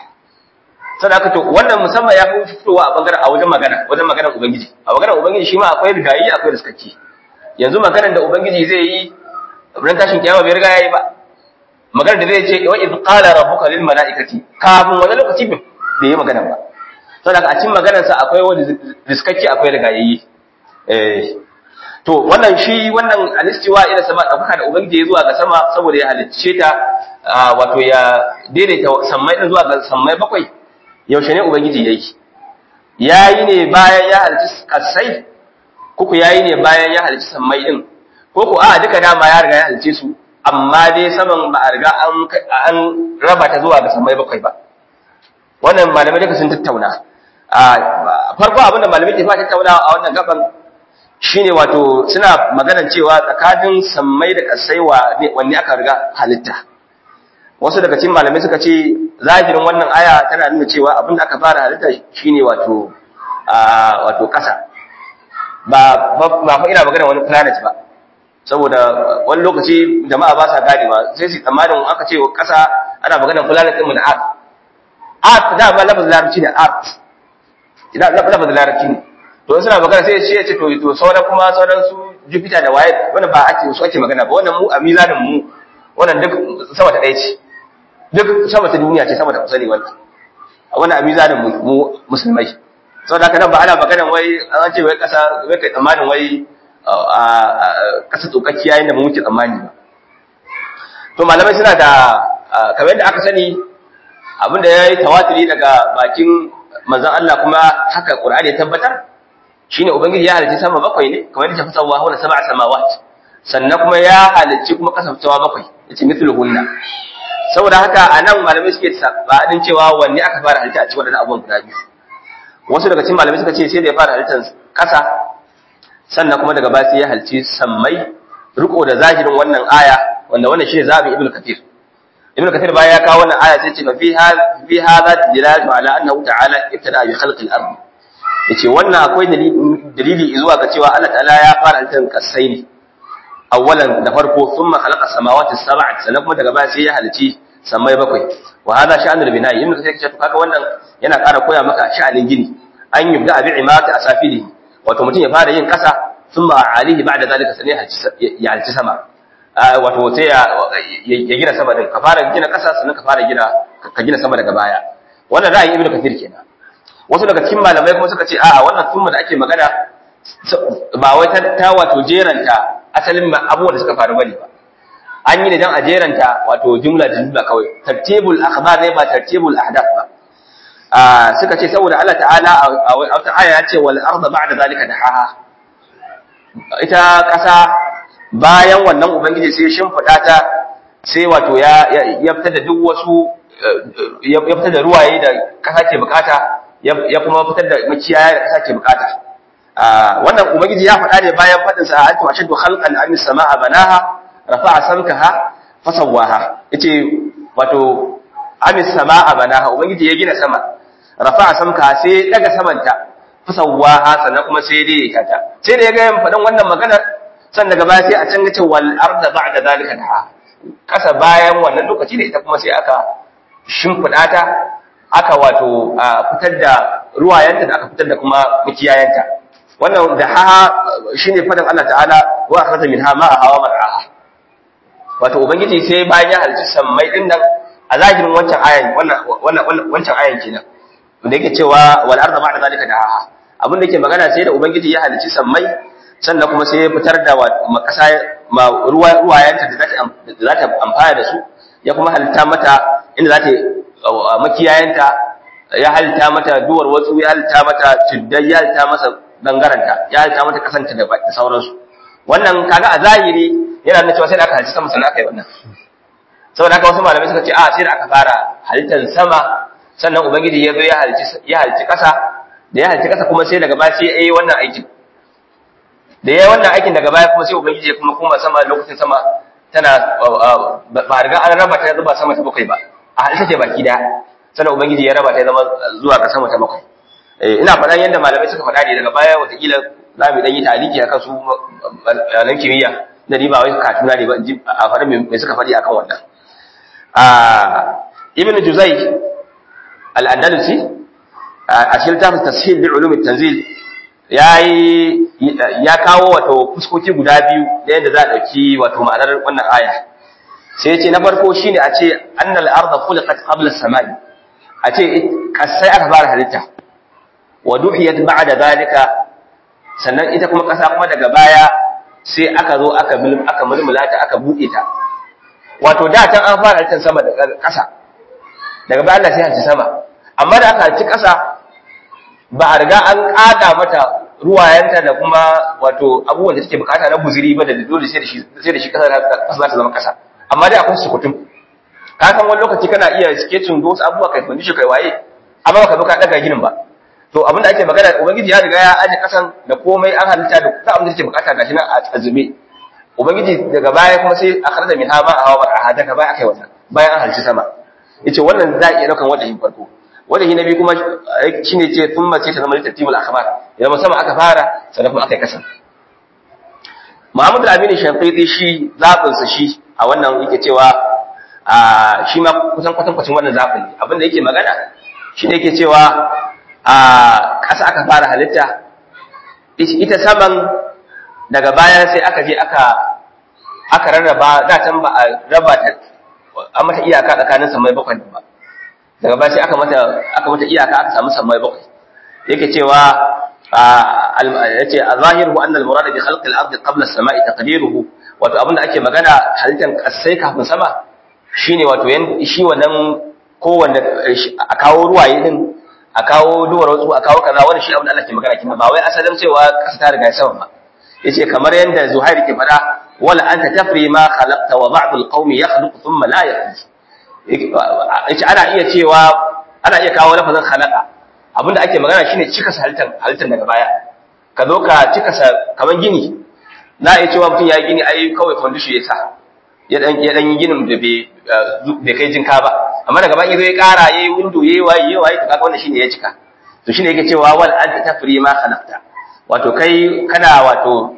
sai aka to wannan musamman ya fi fitowa a bangaren a wajen magana wajen maganar ubangiji a maganar ubangiji shi ma akwai rigayi akwai riskacci yanzu maganar da ubangiji zai yi ran tashin kiyama bai riga yayi ba maganar da zai ce wa idh qala rabbuka lil malaikati kafin wani lokaci bai yi magana ba saboda a cikin maganar sa akwai wani riskacci akwai rigayi eh to wannan shi wannan alistiwa ila sama dauka da ubangiji ya zuwa ga sama saboda ya halicce ta wato ya daidaita sammai din zuwa ga sammai bakwai yaushe ne ubangiji yayi yayi ne bayan ya halicci kasai kuku yayi ne bayan ya halicci sammai din ko ko a duka dama ya riga ya halicce su amma dai saman ba a riga an an raba ta zuwa ga sammai bakwai ba wannan malamai duka sun tattauna a farko abinda malamai ke fara tattauna a wannan gaban shine wato suna maganar cewa tsakanin sammai da kasai wa wanne aka riga halitta wasu daga cikin malamai suka ce zahirin wannan aya tana nuna cewa abin da aka fara halitta shine wato wato kasa ba ba fa ina magana wani planet ba saboda wani lokaci jama'a ba sa gane ba sai su tsammanin aka ce kasa ana magana planet din mu da earth earth da ba lafazin larabci ne earth idan lafazin larabci ne to suna magana sai ya ce to to sauran kuma sauran su Jupiter da waye wannan ba ake su ake magana ba wannan mu a mizanin mu wannan duk sama ta ɗaya ce duk sama ta duniya ce sama ta kusa ne wannan wannan a mizanin mu musulmai saboda haka nan ba ana magana wai an ce wai kasa wai kai tsammanin wai a kasa tsokakkiya yayin da mu muke tsammani ba to malamai suna da kamar yadda aka sani abin da yayi tawatiri daga bakin manzon Allah kuma haka Qur'ani ya tabbatar shine ubangiji ya halicci sama bakwai ne kamar yadda ta fasawa wa sab'a samawat sannan kuma ya halicci kuma kasancewa bakwai yace mithluhunna saboda haka anan malamai suke sabadin cewa wanne aka fara halitta a cikin wannan abubuwan guda biyu wasu daga cikin malamai suka ce sai da ya fara halittar kasa sannan kuma daga baya sai ya halicci sammai riko da zahirin wannan aya wanda wannan shine zabi ibnu kathir ibnu kathir baya ya kawo wannan aya sai ce fi hadha fi hadha dilalatu ala annahu ta'ala ibtada bi khalqi al-ard yace wannan akwai dalili zuwa ga cewa Allah ta'ala ya fara halittar kasai ne awwalan da farko thumma khalaqa samawati sab'a sannan kuma daga baya sai ya halici samai bakwai wa hada sha'anul bina'i in kace kace kaga wannan yana ƙara koya maka sha'anin gini an yubda bi imati asafili wato mutum ya fara yin kasa thumma alihi ba'da zalika sai ya halici sama wato sai ya gina sama din ka fara gina kasa sannan ka fara gina ka gina sama daga baya wannan ra'ayin ibnu kathir kenan wasu daga cikin malamai kuma suka ce a'a wannan thumma da ake magana ba wai ta wato jeranta asalin abubuwan da suka faru bane ba an yi ne dan a jeranta wato jumla da jumla kawai tartibul akhbar ne ba tartibul ahdath ba a suka ce saboda Allah ta'ala a wata aya ya ce wal arda ba'da zalika dahaha ita kasa bayan wannan ubangiji sai shimfida ta sai wato ya ya fitar da duk wasu ya fitar da ruwaye da kasa ke bukata ya kuma fitar da makiyaya da kasa ke bukata wannan ubangiji ya faɗa ne bayan faɗin sa antu ashaddu khalqan am samaa banaha rafa'a samkaha fasawwaha yace wato am samaa banaha ubangiji ya gina sama rafa'a samkaha sai daga samanta fasawwaha sannan kuma sai dai ta sai da ya ga faɗin wannan magana sannan daga baya sai a can ce wal arda ba'da zalika daha kasa bayan wannan lokaci ne ita kuma sai aka shimfiɗa ta aka wato fitar da ruwayenta da aka fitar da kuma makiyayanta wannan da ha shine fadan Allah ta'ala wa akhraja minha ma'aha wa mar'aha wato ubangiji sai bayan ya halci sammai din nan a zahirin wancan ayan wannan wannan wancan ayan kenan da yake cewa wal arda ba'da zalika dahaha abin da yake magana sai da ubangiji ya halci sammai sannan kuma sai ya fitar da makasa ma ruwa ruwayanta da za ta amfana da su ya kuma halitta mata inda za ta makiyayanta ya halitta mata duwar wasu ya halitta mata tuddai ya halitta masa dangaranta ya halitta mata kasanta da sauransu wannan kaga a zahiri yana nuna cewa sai da aka halitta sama sannan aka yi wannan saboda haka wasu malamai suka ce a sai da aka fara halittar sama sannan ubangiji ya zo ya halitta ya halitta kasa da ya halitta kasa kuma sai daga baya sai ya yi wannan aikin da ya yi wannan aikin daga baya kuma sai ubangiji ya kuma koma sama lokacin sama tana ba riga an raba ta zuba sama ta bakwai ba a halitta ce baki daya sannan ubangiji ya raba ta zama zuwa ga sama ta bakwai ina faɗan yadda malamai suka faɗa ne daga baya watakila za mu ɗan yi taliki a kan su nan kimiyya na riba wai katuna ne ba a faɗin mai suka faɗi akan wannan ibn juzai al-andalusi a cikin littafin tashil bi ulum tanzil yayi ya kawo wato fuskoki guda biyu da yadda za a dauki wato ma'anar wannan aya sai yace na farko shine a ce annal arda khuliqat qabla as-samai a ce kasai aka fara halitta wa duhiyat ba'da zalika sannan ita kuma kasa kuma daga baya sai aka zo aka aka mulmula ta aka buɗe ta wato da tan an fara halittar sama da kasa daga baya Allah sai hanci sama amma da aka hanci kasa ba a riga an kada mata ruwayenta da kuma wato abubuwan da take bukata na buziri ba da dole sai da shi sai da shi kasa kasa za ta zama kasa amma dai akwai sukutum ka san wani lokaci kana iya sketching wasu abubuwa kai fandisho kai waye amma baka zo ka daga ginin ba to abin da ake magana ubangiji ya riga ya aje kasan da komai an halitta da ta abin da take bukata gashi nan a azube ubangiji daga baya kuma sai aka rada min hama a hawa a daga baya akai wannan bayan an halci sama yace wannan za a iya daukan wajen farko wajen na biyu kuma shine ce thumma ce ta zama tartibul akhbar idan sama aka fara sannan kuma akai kasan Muhammad al-Amin Shafiqi shi zabin sa shi a wannan yake cewa a shi ma kusan kwatankwacin wannan zabin ne abin da yake magana shine yake cewa a ƙasa aka fara halitta ita saman daga baya sai aka je aka aka rarraba da can ba a raba ta an mata iyaka tsakanin samai bakwai ba daga baya sai aka mata aka mata iyaka aka samu samai bakwai yake cewa yace az-zahiru anna al-murad bi khalq al-ard qabla as-sama'i taqdiruhu wato abinda ake magana halittar kasai kafin sama shine wato shi wannan kowanne a kawo ruwaye din a kawo duwar wasu a kawo kaza wani shi abin da Allah ke magana kina ba wai asalin cewa kasa ta riga sama ba yace kamar yanda Zuhair ke fada wala anta tafri ma khalaqta wa ba'd al-qaumi yakhluqu thumma la yakhluq yace ana iya cewa ana iya kawo lafazin khalaqa abinda ake magana shine cika halittar halittar daga baya ka zo ka cika kamar gini na iya cewa mutum ya yi gini ai kawai foundation ya sa ya dan ya dan yi ginin da bai kai jinka ba amma daga baki zai kara yayi window yayi waye yayi waye kaga wannan shine ya cika to shine yake cewa wal anta tafri ma khalaqta wato kai kana wato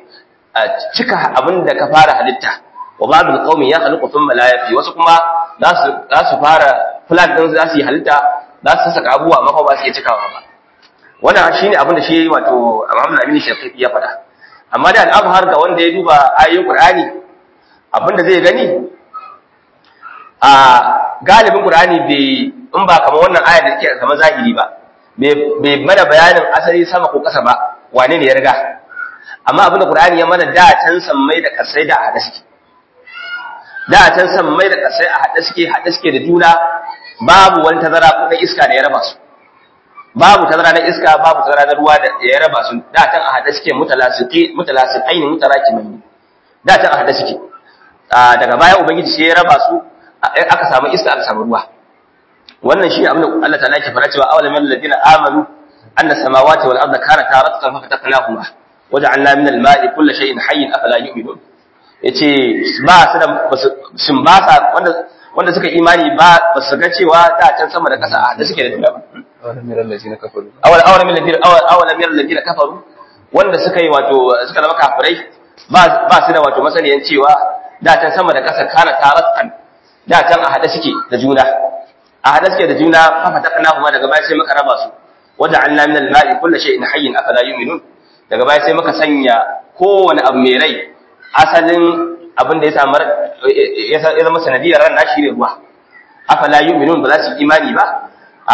cika abin da ka fara halitta wa ba'dul qaumi ya khaliqu thumma la yafi wasu kuma za su za su fara plan din za su yi halitta za su saka abubuwa amma ba su iya cikawa ba wannan shine abin da shi wato Muhammad Amin Shafi'i ya faɗa amma da al'azhar ga wanda ya duba ayoyin Qur'ani abin da zai gani a galibin Qur'ani bai in ba kamar wannan aya da take kamar zahiri ba bai mana bayanin asali sama ko ƙasa ba wane ne ya riga amma abin da Qur'ani ya mana da can sammai da kasai da hada suke da can sammai da kasai a hada suke hada suke da juna babu wani tazara ko da iska da ya raba su babu tazara na iska babu tazara na ruwa da ya raba su da can a hada suke mutalasiqi mutalasiqaini mutarakimin da can a hada suke daga baya ubangiji sai ya raba su aka samu iska aka samu ruwa wannan shi abin da Allah ta'ala ke fara cewa awalam alladhina amanu anna samawati wal arda kanata ratqan fa fataqnahuma waja'alna min al-ma'i kulli shay'in hayyin afala yu'minun yace ba su da sun ba sa wanda wanda suka imani ba ba su ga cewa da can sama da kasa da suke da duniya ba awalam yaral ladina kafaru awal awal min ladina awal min ladina kafaru wanda suka yi wato suka zama kafirai ba ba su da wato masaniyan cewa da can sama da kasa kana tarattan da can a hada suke da juna a hada suke da juna fa fataqna kuma daga baya sai muka raba su waja'alna min al-ma'i kulli shay'in hayyin afala yu'minun daga baya sai muka sanya kowane abu mai rai asalin abin da ya samu ya zama sanadiyar ran nashi ne ruwa afala yu'minun ba za su imani ba a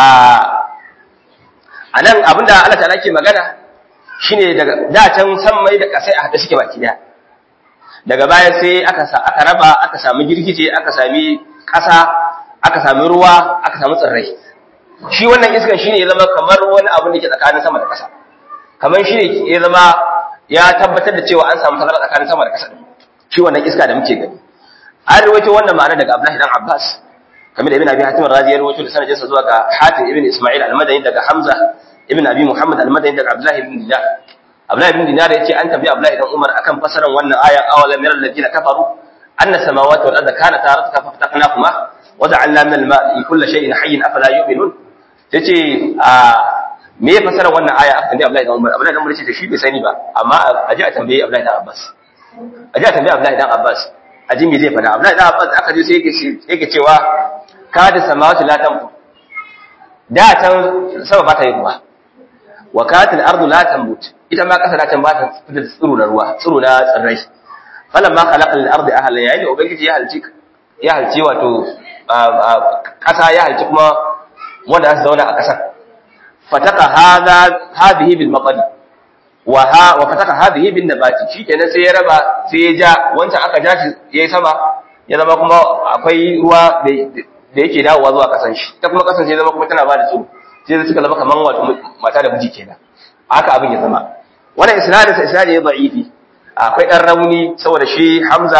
anan abinda Allah ta'ala ke magana shine daga da can san mai da kasai a hada suke baki daya daga baya sai aka sa aka raba aka samu girgije aka sami kasa aka sami ruwa aka samu tsirrai shi wannan iskan shine ya zama kamar wani abu da ke tsakanin sama da kasa kamar shi ne ya zama ya tabbatar da cewa an samu tazara tsakanin sama da ƙasa shi wannan iska da muke gani an rawaito wannan ma'ana daga Abdullahi dan Abbas kamar da Ibn Abi Hatim Razi ya rawaito da sanadinsa zuwa ga Hatim ibn Isma'il al-Madani daga Hamza ibn Abi Muhammad al-Madani daga Abdullahi ibn Dinar Abdullahi ibn Dinar yace an tambayi Abdullahi dan Umar akan fasaran wannan ayan awalam yaral ladina kafaru anna samawati wal arda kanata ratqa fa fataqnahuma wa ja'alna min al-ma'i kulli shay'in hayyin afala yu'minun yace a me ya fasara wannan aya aka tambaye Abdullahi dan Umar Abdullahi dan Umar ce shi bai sani ba amma a ji a tambaye Abdullahi dan Abbas a ji a tambaye Abdullahi dan Abbas a ji me zai fada Abdullahi dan Abbas aka ji sai yake yake cewa kada samawati la tanfu da tan sama ba ta yi ruwa wa katil ardu la tanbut ita ma kasa da tan ba ta fitar da tsiro na ruwa tsiro na tsirrai falamma khalaqa al-ardi ahlan yayin da ubangiji ya halci ya halci wato kasa ya halci kuma wanda za su zauna a kasar fataka hadha hadhihi bil maqadi wa ha wa fataka hadhihi bin nabati shikenan sai ya raba sai ya ja wancan aka ja shi yayi sama ya zama kuma akwai ruwa da da yake dawowa zuwa kasan shi ta kuma kasan sai zama kuma tana bada tsoro sai suka zama kaman wato mata da miji kenan haka abin ya zama wannan isnadin sa isnadi ya da'ifi akwai dan rauni saboda shi Hamza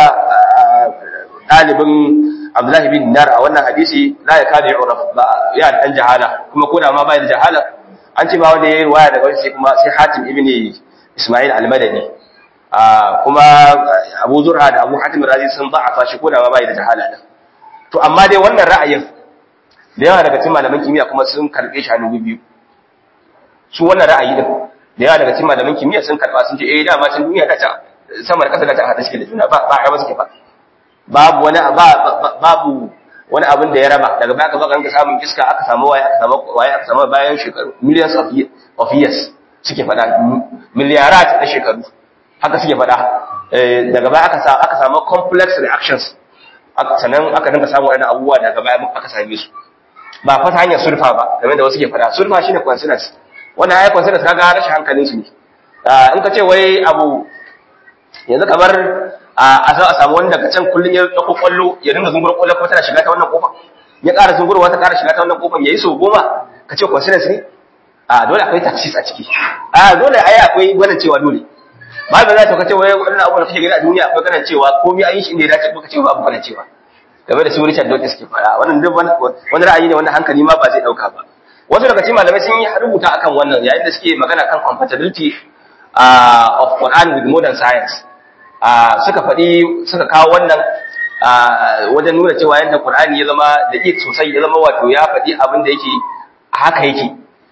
dalibin Abdullahi bin Dinar a wannan hadisi la ya kada yu'raf ba ya dan jahala kuma ko da ma bai da jahala an ce ba wanda yayi riwaya daga wani sai kuma sai Hatim ibn Isma'il al-Madani kuma Abu Zur'a da Abu Hatim Razi sun da'afa shi ko da ma bai da jahala din to amma dai wannan ra'ayin da yawa daga cikin malaman kimiyya kuma sun karbe shi hannu biyu su wannan ra'ayi din da yawa daga cikin malaman kimiyya sun karba sun ce eh dama can duniya ta ta sama da kasa da ta hada shi da juna ba ba a ba suke ba babu wani babu wani abin da ya raba daga baya ka baka ka samun iska aka samu waye aka samu waye aka samu bayan shekaru millions of of years suke fada miliyarat na shekaru haka suke fada daga baya aka samu aka samu complex reactions sannan aka dinga samu wani abubuwa daga baya aka same su ba fa ta hanyar sulfa ba game da wasu ke fada sulfa shine coincidence wannan ai coincidence kaga rashin hankalin su ne in ka ce wai abu yanzu kamar a za a samu wani daga can kullum ya ɗauko kwallo ya dinga zungur kwallo kuma tana shiga ta wannan kofar ya ƙara zungurwa ta ƙara shiga ta wannan kofar ya yi sau goma ka ce coincidence ne a dole akwai taxis a ciki a dole ai akwai gwanin cewa dole ba ba za ta kace wai wannan abu da kake gani a duniya akwai ganin cewa komai an yi shi inda ya dace ka ce ba abu ganin cewa game da su Richard Dawkins ke fara wannan duk wani ra'ayi ne wanda hankali ma ba zai dauka ba wasu daga cikin malamai sun yi rubuta akan wannan yayin da suke magana kan compatibility of Quran with modern science suka faɗi suka kawo wannan wajen nuna cewa yadda Qur'ani ya zama da ik sosai ya zama wato ya faɗi abin da yake haka yake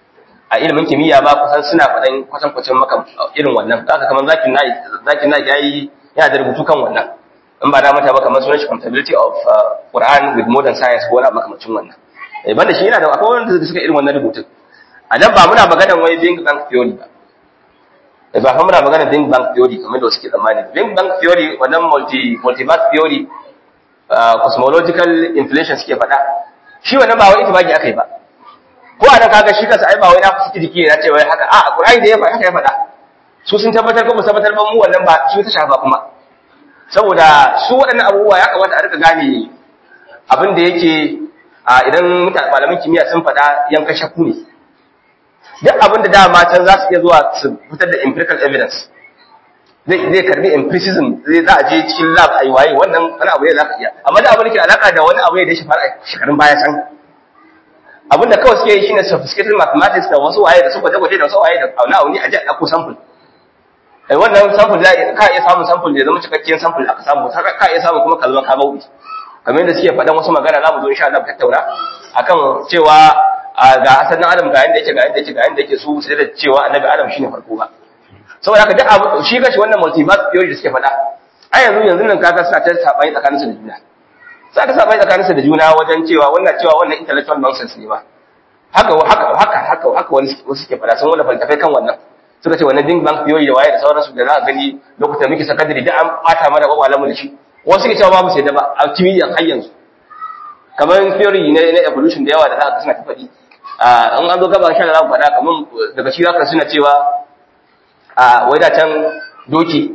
a ilimin kimiyya ba kusan suna faɗan kwatan kwatan maka irin wannan haka kamar zakin na zakin na yayi yana da rubutu kan wannan in ba na mata ba kamar sunan shi compatibility of Quran with modern science ko wani makamacin wannan eh banda shi yana da akwai wanda suka irin wannan rubutun a nan ba muna maganar wai Big Bang theory ba eh ba muna maganar Big Bang theory kamar da suke tsammani Big Bang theory wannan multi multiverse theory cosmological inflation suke faɗa shi wannan ba wai itibaki akai ba ko anan kaga shi kansa ai ba wai na fuski jiki na ce wai haka a Qur'ani da ya faɗa haka ya faɗa su sun tabbatar ko ba tabbatar ba mu wannan ba su ta shafa kuma saboda su waɗannan abubuwa ya kamata a rika gane abin da yake idan mutane malaman kimiyya sun faɗa yanka shakku ne duk abin da dama can za su iya zuwa su fitar da empirical evidence zai zai karbi empiricism zai za a je cikin lab a yi waye wannan wani abu ne za ka iya amma da abin da ke alaka da wani abu ne da ya shafa a shekarun baya can abin da kawai suke yi shine sophisticated mathematics da wasu waye da su gwaje-gwaje da wasu waye da auna auni a ji a ɗauko sample eh wannan sample za ka iya samun sample da ya zama cikakken sample aka samu ka iya samun kuma kalma ka bauɗi kamar yadda suke faɗan wasu magana za mu zo insha Allah tattauna akan cewa ga asalin Adam ga yanda yake ga yanda yake ga yanda yake su sai da cewa annabi Adam shine farko ba saboda haka duk abu shi kashi wannan multiverse theory da suke faɗa a yanzu yanzu nan kaga suna ta sabani tsakanin su da juna sai ta sabani tsakanin su da juna wajen cewa wannan cewa wannan intellectual nonsense ne ba haka haka haka haka haka wani wasu suke faɗa sun wani faltafai kan wannan suka ce wannan big bang theory da waye da sauransu da za a gani lokutan muke sakandare da an bata mana kwakwalan mu da shi wasu suke cewa babu sai da ba a kimiyyan har yanzu kamar theory ne na evolution da yawa da za ka suna ta faɗi an an zo gaba shan za mu faɗa kamar daga shi zaka suna cewa a wai da can doki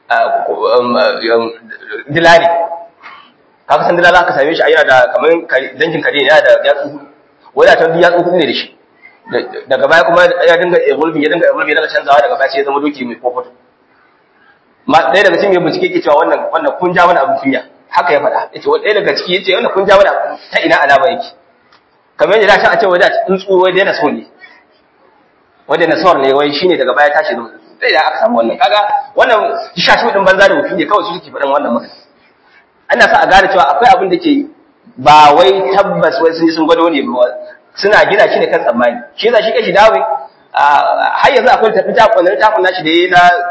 dilali ka san dilali aka same shi a yana da kamar dangin kare yana da yatsu wai da can yatsu hudu ne da shi daga baya kuma ya dinga evolving ya dinga evolving ya dinga canzawa daga baya sai ya zama doki mai kofoto ma ɗaya daga cikin mai bincike ke cewa wannan wannan kun ja mana abin kunya haka ya faɗa yace wani ɗaya daga ciki yace wannan kun ja mana ta ina alama yake kamar yadda da a ce wai da tsuntsu wai daina so ne wai daina so ne wai shine daga baya tashi da sai da aka samu wannan kaga wannan shashi din banza da mutum ne kawai su suke faɗan wannan magana ana sa a gane cewa akwai abin da ke ba wai tabbas wai sun ji sun gwado ne ba suna gina shi ne kan tsammani shi yasa shi kashi dawo har yanzu akwai tafi ta kwanar tafin nashi da yayi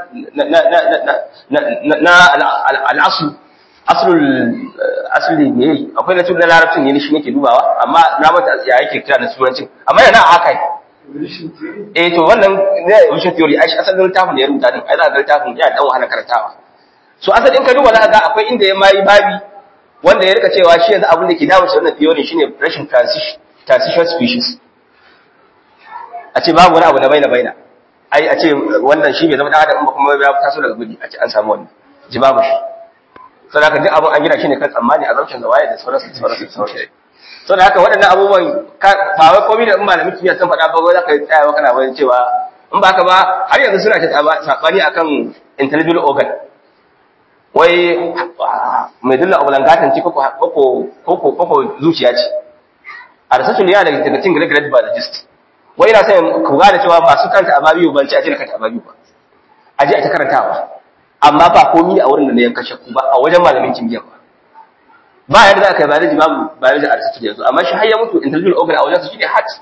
na na na al'asu aslul asli ne akwai na tunan larabcin ne shi nake dubawa amma na mata ya yake kira na turancin amma yana haka eh to wannan ne evolution theory ai asalin littafin da ya rubuta din ai za ka ga littafin yana dan wahala karantawa so asalin ka duba za ka ga akwai inda ya mai babi wanda ya rika cewa shi yanzu abin da ke dawo shi wannan theory shine rashin transition transition species a ce babu wani abu na baina baina ai a ce wannan shi bai zama dan adam ba kuma ya taso daga gudi a ce an samu wannan ji babu shi sai haka duk abin an gina shi ne kan tsammani a zaucin zawaye da sauransu da sauransu da sauransu sau da haka waɗannan abubuwan ba wai komai da in malamin kimiyya sun faɗa ba wai za ka yi tsayawa kana wani cewa in ba ka ba har yanzu suna ta saɓani akan intellectual organ wai mai dulla oblangatanci koko zuciya ce a rasassun yana daga cikin grade biologist wai yana sai ku gane cewa masu kanta ababiyu ban ci a ce na kanta ababiyu ba a je a ta karantawa amma ba komi a wurin da na yanka shakku ba a wajen malamin kimiyya ba ba yadda za ka yi biology babu biology a rasassun yanzu amma shi har ya mutu intellectual organ a wajen su shine heart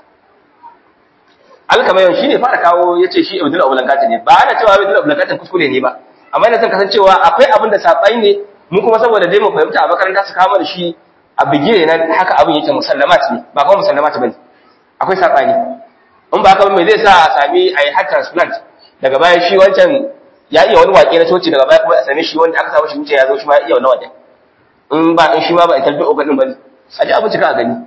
alkamayon shi ne fara kawo ya ce shi abdul oblangatin ne ba ana cewa abdul oblangatin kuskure ne ba amma yana son kasancewa akwai abin da saɓai ne mu kuma saboda dai mu fahimta a makaranta su kama da shi a bigire na haka abin yake musallamat ne ba kuma musallamat bane akwai saɓani in ba haka ba me zai sa a sami a yi heart transplant daga baya shi wancan ya iya wani waƙe na coci daga baya kuma a same shi wanda aka samu shi wuce ya zo shi ma ya iya wani waƙe in ba in shi ma ba a tarbi oganin ba ne a ji abin cika a gani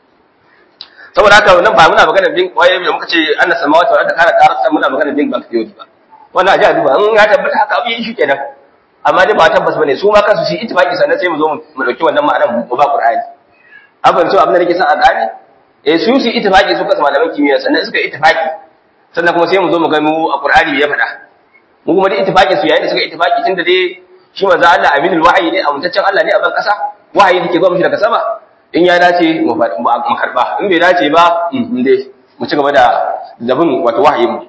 saboda haka nan ba muna magana bin waye da muka ce annas samawati wa ta kana tarasa muna magana bin bank theory ba wannan aje a duba in ya tabbata haka abu yi shi kenan amma dai ba tabbas bane su ma kansu su ittifaqi sannan sai mu zo mu dauki wannan ma'anar mu ba qur'ani an fahimci abin da nake son a gane eh su su ittifaqi su kansu malaman kimiyya sannan suka ittifaqi sannan kuma sai mu zo mu ga mu a qur'ani ya faɗa mu kuma da ittifaqin su yayin da suka ittifaqi tunda dai shi manzo Allah aminul wahyi ne amintaccen Allah ne a ban kasa wahayi da ke zuwa mishi daga sama in ya dace mu karba in bai dace ba in dai mu ci gaba da zabin wato wahayin mu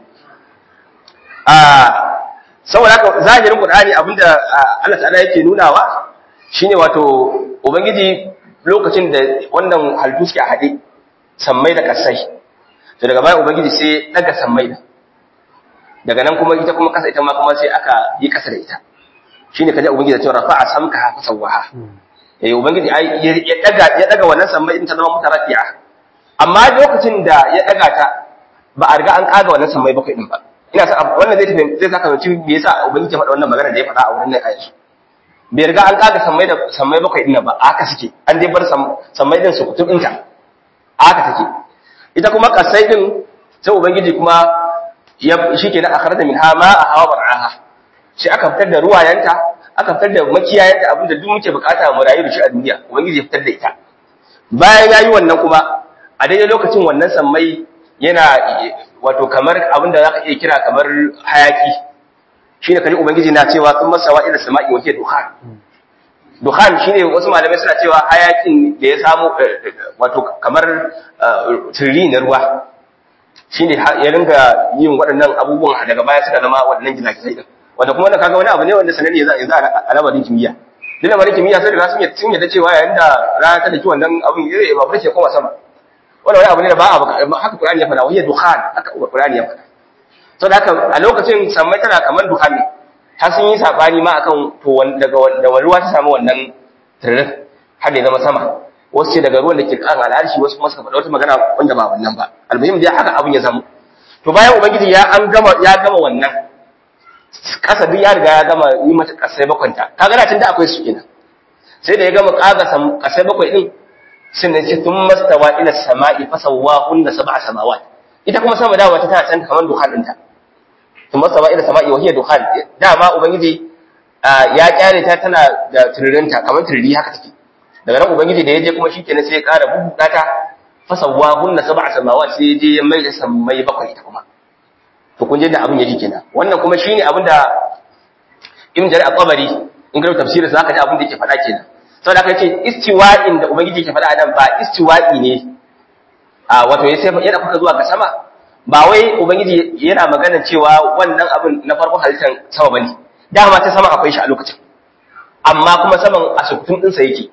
a saboda haka zahirin qur'ani abinda Allah ta'ala yake nunawa shine wato ubangiji lokacin da wannan halittu suke hade sammai da kasai to daga baya ubangiji sai daga sammai da daga nan kuma ita kuma kasa ita ma kuma sai aka yi kasa da ita shine kaje ubangiji ya ce rafa'a samka fa sawaha eh ubangiji ai ya daga ya daga wannan sammai din ta zama mutarafi'a amma lokacin da ya daga ta ba a riga an kaga wannan sammai bakwai din ba ina sa wannan zai tafi zai saka zanci me yasa ubangiji ya faɗa wannan magana da ya faɗa a wurin nan a yanzu bai riga an kaga sammai da sammai bakwai din ba haka suke an dai bar sammai din su kutub ɗinta haka take ita kuma kasai din sai ubangiji kuma ya shikenan akhraja minha ma'a hawa bar'aha shi aka fitar da ruwayenta aka fitar da makiyayenta abinda duk muke bukata mu rayu da shi a duniya ubangiji ya fitar da ita bayan yayi wannan kuma a daidai lokacin wannan sammai yana wato kamar abinda zaka iya kira kamar hayaki shine kaji ubangiji na cewa sun masawa ila sama'i wa hiya dukhan dukhan shine wasu malamai suna cewa hayakin da ya samu wato kamar turri na ruwa shine ya ringa yin waɗannan abubuwan daga baya suka zama waɗannan gizagizai din wanda kuma wannan kaga wani abu ne wanda sanani ya za a lamarin kimiyya duk lamarin kimiyya sai da sun yadda sun yadda cewa yayin da rana ta daki wannan abin ya ba farce koma sama wannan wani abu ne da ba a haka Qur'ani ya faɗa wani dukhan haka Qur'ani ya faɗa to da haka a lokacin sammai tana kamar dukhan ne har sun yi sabani ma akan to daga da ruwa ta samu wannan tirin har da zama sama wasu ce daga ruwan da ke kan al'arshi wasu kuma suka faɗa wata magana wanda ba wannan ba almuhim dai haka abin ya zama to bayan ubangiji ya an gama ya gama wannan kasa duk ya riga ya gama yi mata kasai bakwanta kaga da tun da akwai su kenan sai da ya gama kaga kasai bakwai din sun ne ce tun mastawa ila sama'i fasawahunna sab'a samawat ita kuma sama dawa ta tana can kamar dukhan ɗinta tun mastawa ila sama'i wa hiya dukhan dama ubangiji ya kyale ta tana da turirinta kamar turiri haka take daga nan ubangiji da ya je kuma shikenan sai ya ƙara bubuɗa ta fasawahunna sab'a samawat sai ya je ya mai da sammai bakwai ita kuma to kun je da abin yake kenan wannan kuma shine abin da Ibn Jarir al-Tabari in ga tafsirin sa zaka ji abin da yake faɗa kenan saboda haka yace istiwa'in da ubangiji yake faɗa nan ba istiwa'i ne a wato ya sai yana kuka zuwa ga sama ba wai ubangiji yana magana cewa wannan abin na farko halittar sama bane dama ta sama akwai shi a lokacin amma kuma saman a sukutun ɗinsa yake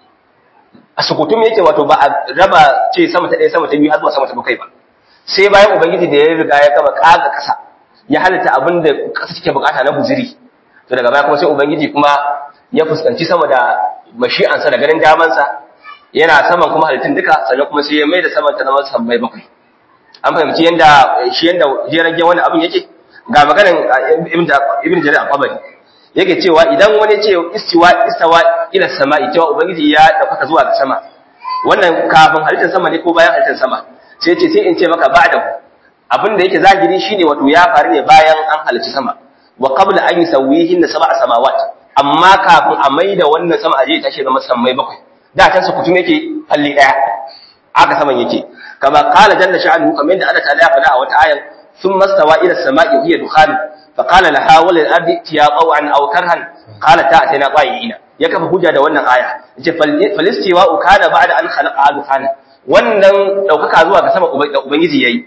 a sukutun yake wato ba a raba ce sama ta ɗaya sama ta biyu har zuwa sama ta bakwai ba sai bayan ubangiji da ya riga ya gama kaga kasa ya halitta abin da kasa take bukata na guziri to daga baya kuma sai ubangiji kuma ya fuskanci sama da mashi'ansa da ganin damansa yana saman kuma halittun duka sannan kuma sai ya mai da saman ta zama sammai bakwai an fahimci yanda shi yanda jiragen wani abin yake ga maganin ibn jarir al-qabari yake cewa idan wani ce istiwa istawa ila sama'i cewa ubangiji ya dauka zuwa ga sama wannan kafin halittar sama ne ko bayan halittar sama sai ce sai in ce maka ba'dahu abin da yake zahiri shine wato ya faru ne bayan an halicci sama wa qabla an yusawihin sab'a samawat amma kafin a maida wannan sama aje ta shi zama sammai bakwai da can su kutum yake halli daya aka saman yake kama qala jalla sha'anuhu kamar yadda Allah ta'ala ya faɗa a wata ayan thumma stawa ila as-sama'i hiya dukhan fa qala laha wal ardi tiya qaw'an aw karhan qala ta'tina qa'iina ya kafa hujja da wannan aya yace falistiwa kana ba'da an khalaqa dukhana wannan ɗaukaka zuwa ga sama da Ubangiji ya yi,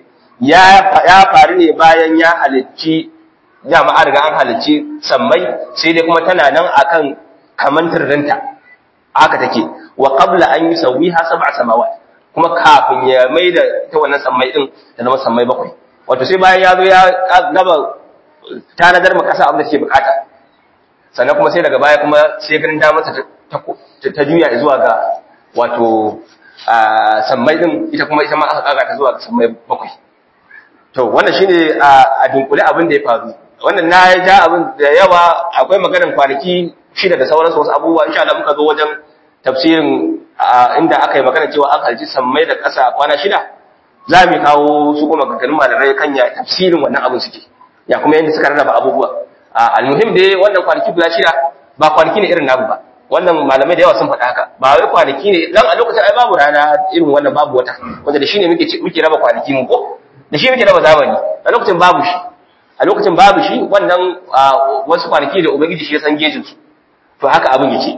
ya faru ne bayan ya halicci, dama an riga an halicci sammai, sai dai kuma tana nan akan kamantar rinta, haka take, wa qabla an yi sauyi ha saba samawa, kuma kafin ya mai da ita wannan sammai ɗin da zama sammai bakwai. Wato sai bayan ya zo ya gaba tanadar ma ƙasa abin da ke bukata. Sannan kuma sai daga baya kuma sai ganin damarsa ta juya zuwa ga wato sammai din ita kuma ita ma aka kaga ta zuwa sammai bakwai to wannan shine a dunkule abin da ya faru wannan na ja abin da yawa akwai maganar kwanaki shida da sauransu wasu abubuwa insha Allah muka zo wajen tafsirin inda aka yi magana cewa an halci sammai da ƙasa kwana shida za mu kawo su kuma maganganun malamai kan ya tafsirin wannan abin suke ya kuma yadda suka rarraba abubuwa almuhim dai wannan kwanaki guda shida ba kwanaki ne irin namu ba wannan malamai da yawa sun faɗa haka ba wai kwanaki ne dan a lokacin ai babu rana irin wannan babu wata wanda da shi ne muke muke raba kwanaki mu ko da shi muke raba zamani a lokacin babu shi a lokacin babu shi wannan wasu kwanaki da ubangiji shi ya san gejin su to haka abin yake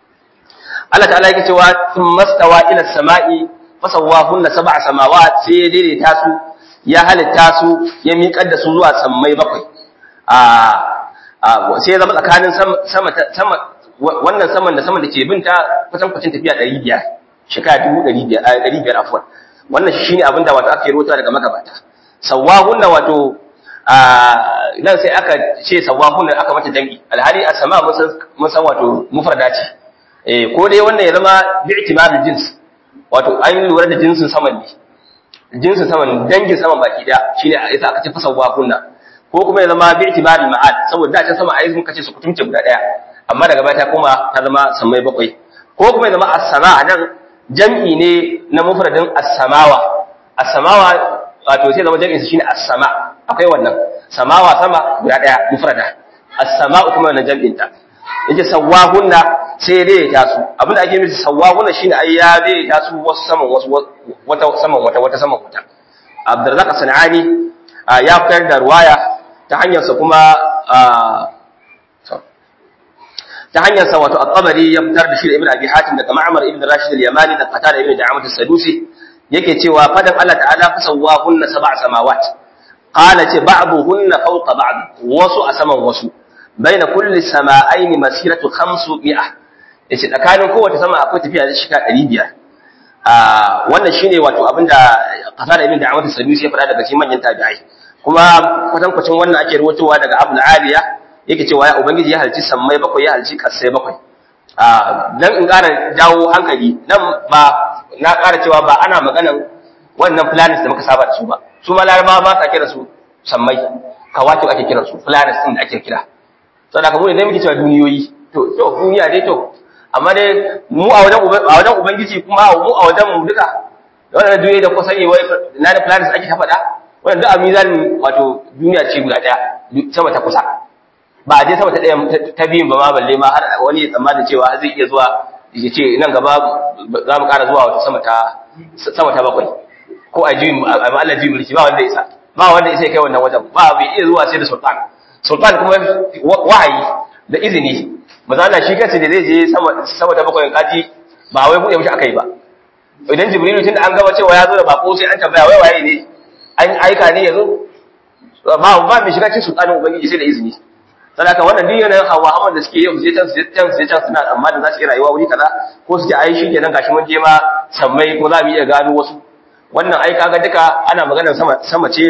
Allah ta'ala yake cewa mastawa ila samai fasawahunna sab'a samawat sai ya daidaita su ya halitta su ya miƙar da su zuwa sammai bakwai a sai ya zama tsakanin sama sama wannan saman da saman da ke binta kusan kwacin tafiya ɗari biyar shekara dubu ɗari biyar afuwan wannan shine abin da wato ake rota daga magabata sawahunna wato nan sai aka ce sawahunna aka mata jami alhali a sama mun san wato mufrada ce eh ko dai wannan ya zama bi'timarul jins wato an lura da jinsin saman ne jinsin saman dangin saman baki daya shine yasa aka ce fa sawahunna ko kuma ya zama bi'timarul ma'ad saboda da can sama ai mun kace su kutumce guda daya amma daga baya ta koma ta zama samai bakwai ko kuma ya zama as-sama nan jam'i ne na mufradin as-samawa as-samawa wato sai zama jam'in shine as-sama akwai wannan samawa sama guda daya mufrada as-sama'u kuma wannan jam'in ta yace sawahunna sai dai ta su abinda ake nufi sawahunna shine ai ya dai ta su wasu saman wasu wata saman wata wata saman wata Abdurrazzaq Sanani ya fitar da ruwaya ta hanyar sa kuma ta hanyar sa wato at-Tabari ya fitar da shi da Ibn Abi Hatim daga Ma'mar ibn Rashid al-Yamani da Qatada ibn Da'amat as-Sadusi yake cewa fadan Allah ta'ala fasawwahunna sab'a samawat qala ce ba'duhunna fawqa ba'd wasu a saman wasu baina kulli sama'ain masiratu 500 yace tsakanin kowace sama akwai tafiya da shika 500 ah wannan shine wato abinda Qatada ibn Da'amat as-Sadusi ya faɗa daga cikin manyan tabi'ai kuma kwatankwacin wannan ake rawaitowa daga Abu Aliya yake cewa ya ubangiji ya halci sammai bakwai ya halci kasai bakwai dan in ƙara jawo hankali nan ba na ƙara cewa ba ana maganan wannan planets da muka saba da su ba su ma laraba ba sa kira su sammai kawaki ake kira su planets din da ake kira saboda kamar idan muke cewa duniyoyi to to duniya dai to amma dai mu a wajen a wajen ubangiji kuma mu a wajen mu duka wannan duniya da kusa ne wai na da planets ake ta faɗa wannan duk a mizanin wato duniya ce guda ɗaya sama ta kusa ba a je sama ta ɗaya ta biyun ba ma balle ma har wani ya tsammanin cewa zai iya zuwa ya ce nan gaba za mu ƙara zuwa wata sama ta sama ta bakwai ko a ji a Allah ji mulki ba wanda isa ba wanda isa kai wannan wajen ba bai iya zuwa sai da sultan sultan kuma wahayi da izini maza Allah shi kansa da zai je sama sama ta bakwai kaji ba wai buɗe mishi akai ba idan jibrilu tun da an gaba cewa ya zo da bako sai an tambaya wai waye ne an aika ne ya zo ba ba mai shiga cikin sultanin ubangiji sai da izini sadaka wannan duk yanayin hawa hawan da suke yau su je can su je can su je can suna amma da za su yi rayuwa wuri kaza ko su je ai shi kenan gashi mun je ma sammai ko za mu iya gano wasu wannan ai kaga duka ana maganar sama sama ce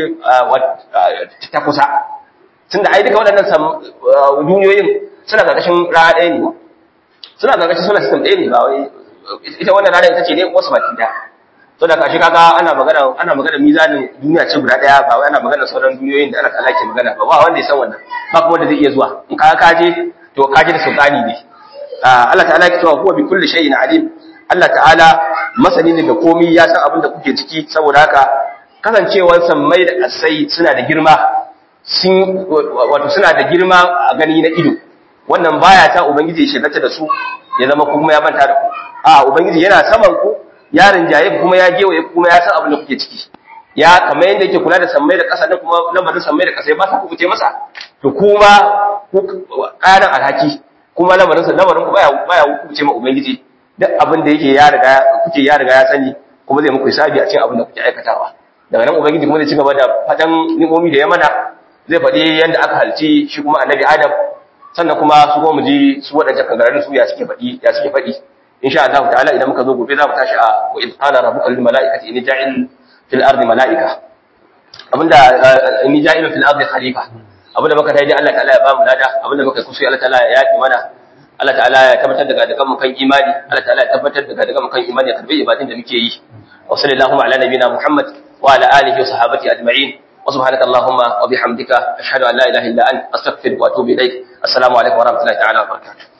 ta kusa tunda ai duka waɗannan duniyoyin suna karkashin rana ɗaya ne suna karkashin solar system ɗaya ne ba wai ita wannan rana ita ce ne wasu baki ɗaya to da kashi kaga ana magana ana magana mizanin duniya ce guda daya ba wai ana magana sauran duniyoyin da Allah ta'ala ke magana ba ba wanda ya san wannan ba kuma wanda zai iya zuwa in ka kaje to kaje da sultani ne Allah ta'ala ke cewa huwa bi kulli shay'in alim Allah ta'ala masani ne da komai ya san abin da kuke ciki saboda haka kasancewar sammai da kasai suna da girma sun wato suna da girma a gani na ido wannan baya ta ubangiji ya shirata da su ya zama kuma ya manta da ku a ubangiji yana saman ku ya rinjaye kuma ya gewaye kuma ya san abin da kuke ciki ya kamar yadda yake kula da sammai da ƙasa da kuma lamarin sammai da ƙasa ba sa kuɓuce masa to kuma ƙarin alhaki kuma lamarin sa lamarin ku baya baya kuɓuce ma ubangiji duk abin da yake ya riga kuke ya riga ya sani kuma zai muku hisabi a cikin abin da kuke aikatawa daga nan ubangiji kuma zai ci gaba da fadan ni'omi da ya mana zai faɗi yadda aka halci shi kuma annabi adam sannan kuma su kuma mu ji su waɗanda kangararin su ya suke faɗi ya suke faɗi insha Allah ta'ala idan muka zo gobe za mu tashi a wa id qala rabbuka lil mala'ikati inni ja'il fil ardi mala'ika abinda inni ja'il fil ardi khalifa abinda muka tayi Allah ta'ala ya ba mu lada abinda muka kusu Allah ta'ala ya yafi mana Allah ta'ala ya tabbatar daga daga mu kan imani Allah ta'ala ya tabbatar daga daga mu kan imani ya karbi ibadin da muke yi wa sallallahu ala nabiyina Muhammad wa ala alihi wa sahabati ajma'in wa subhanaka allahumma wa bihamdika ashhadu an la ilaha illa anta astaghfiruka wa atubu ilaik assalamu alaikum wa rahmatullahi ta'ala wa barakatuh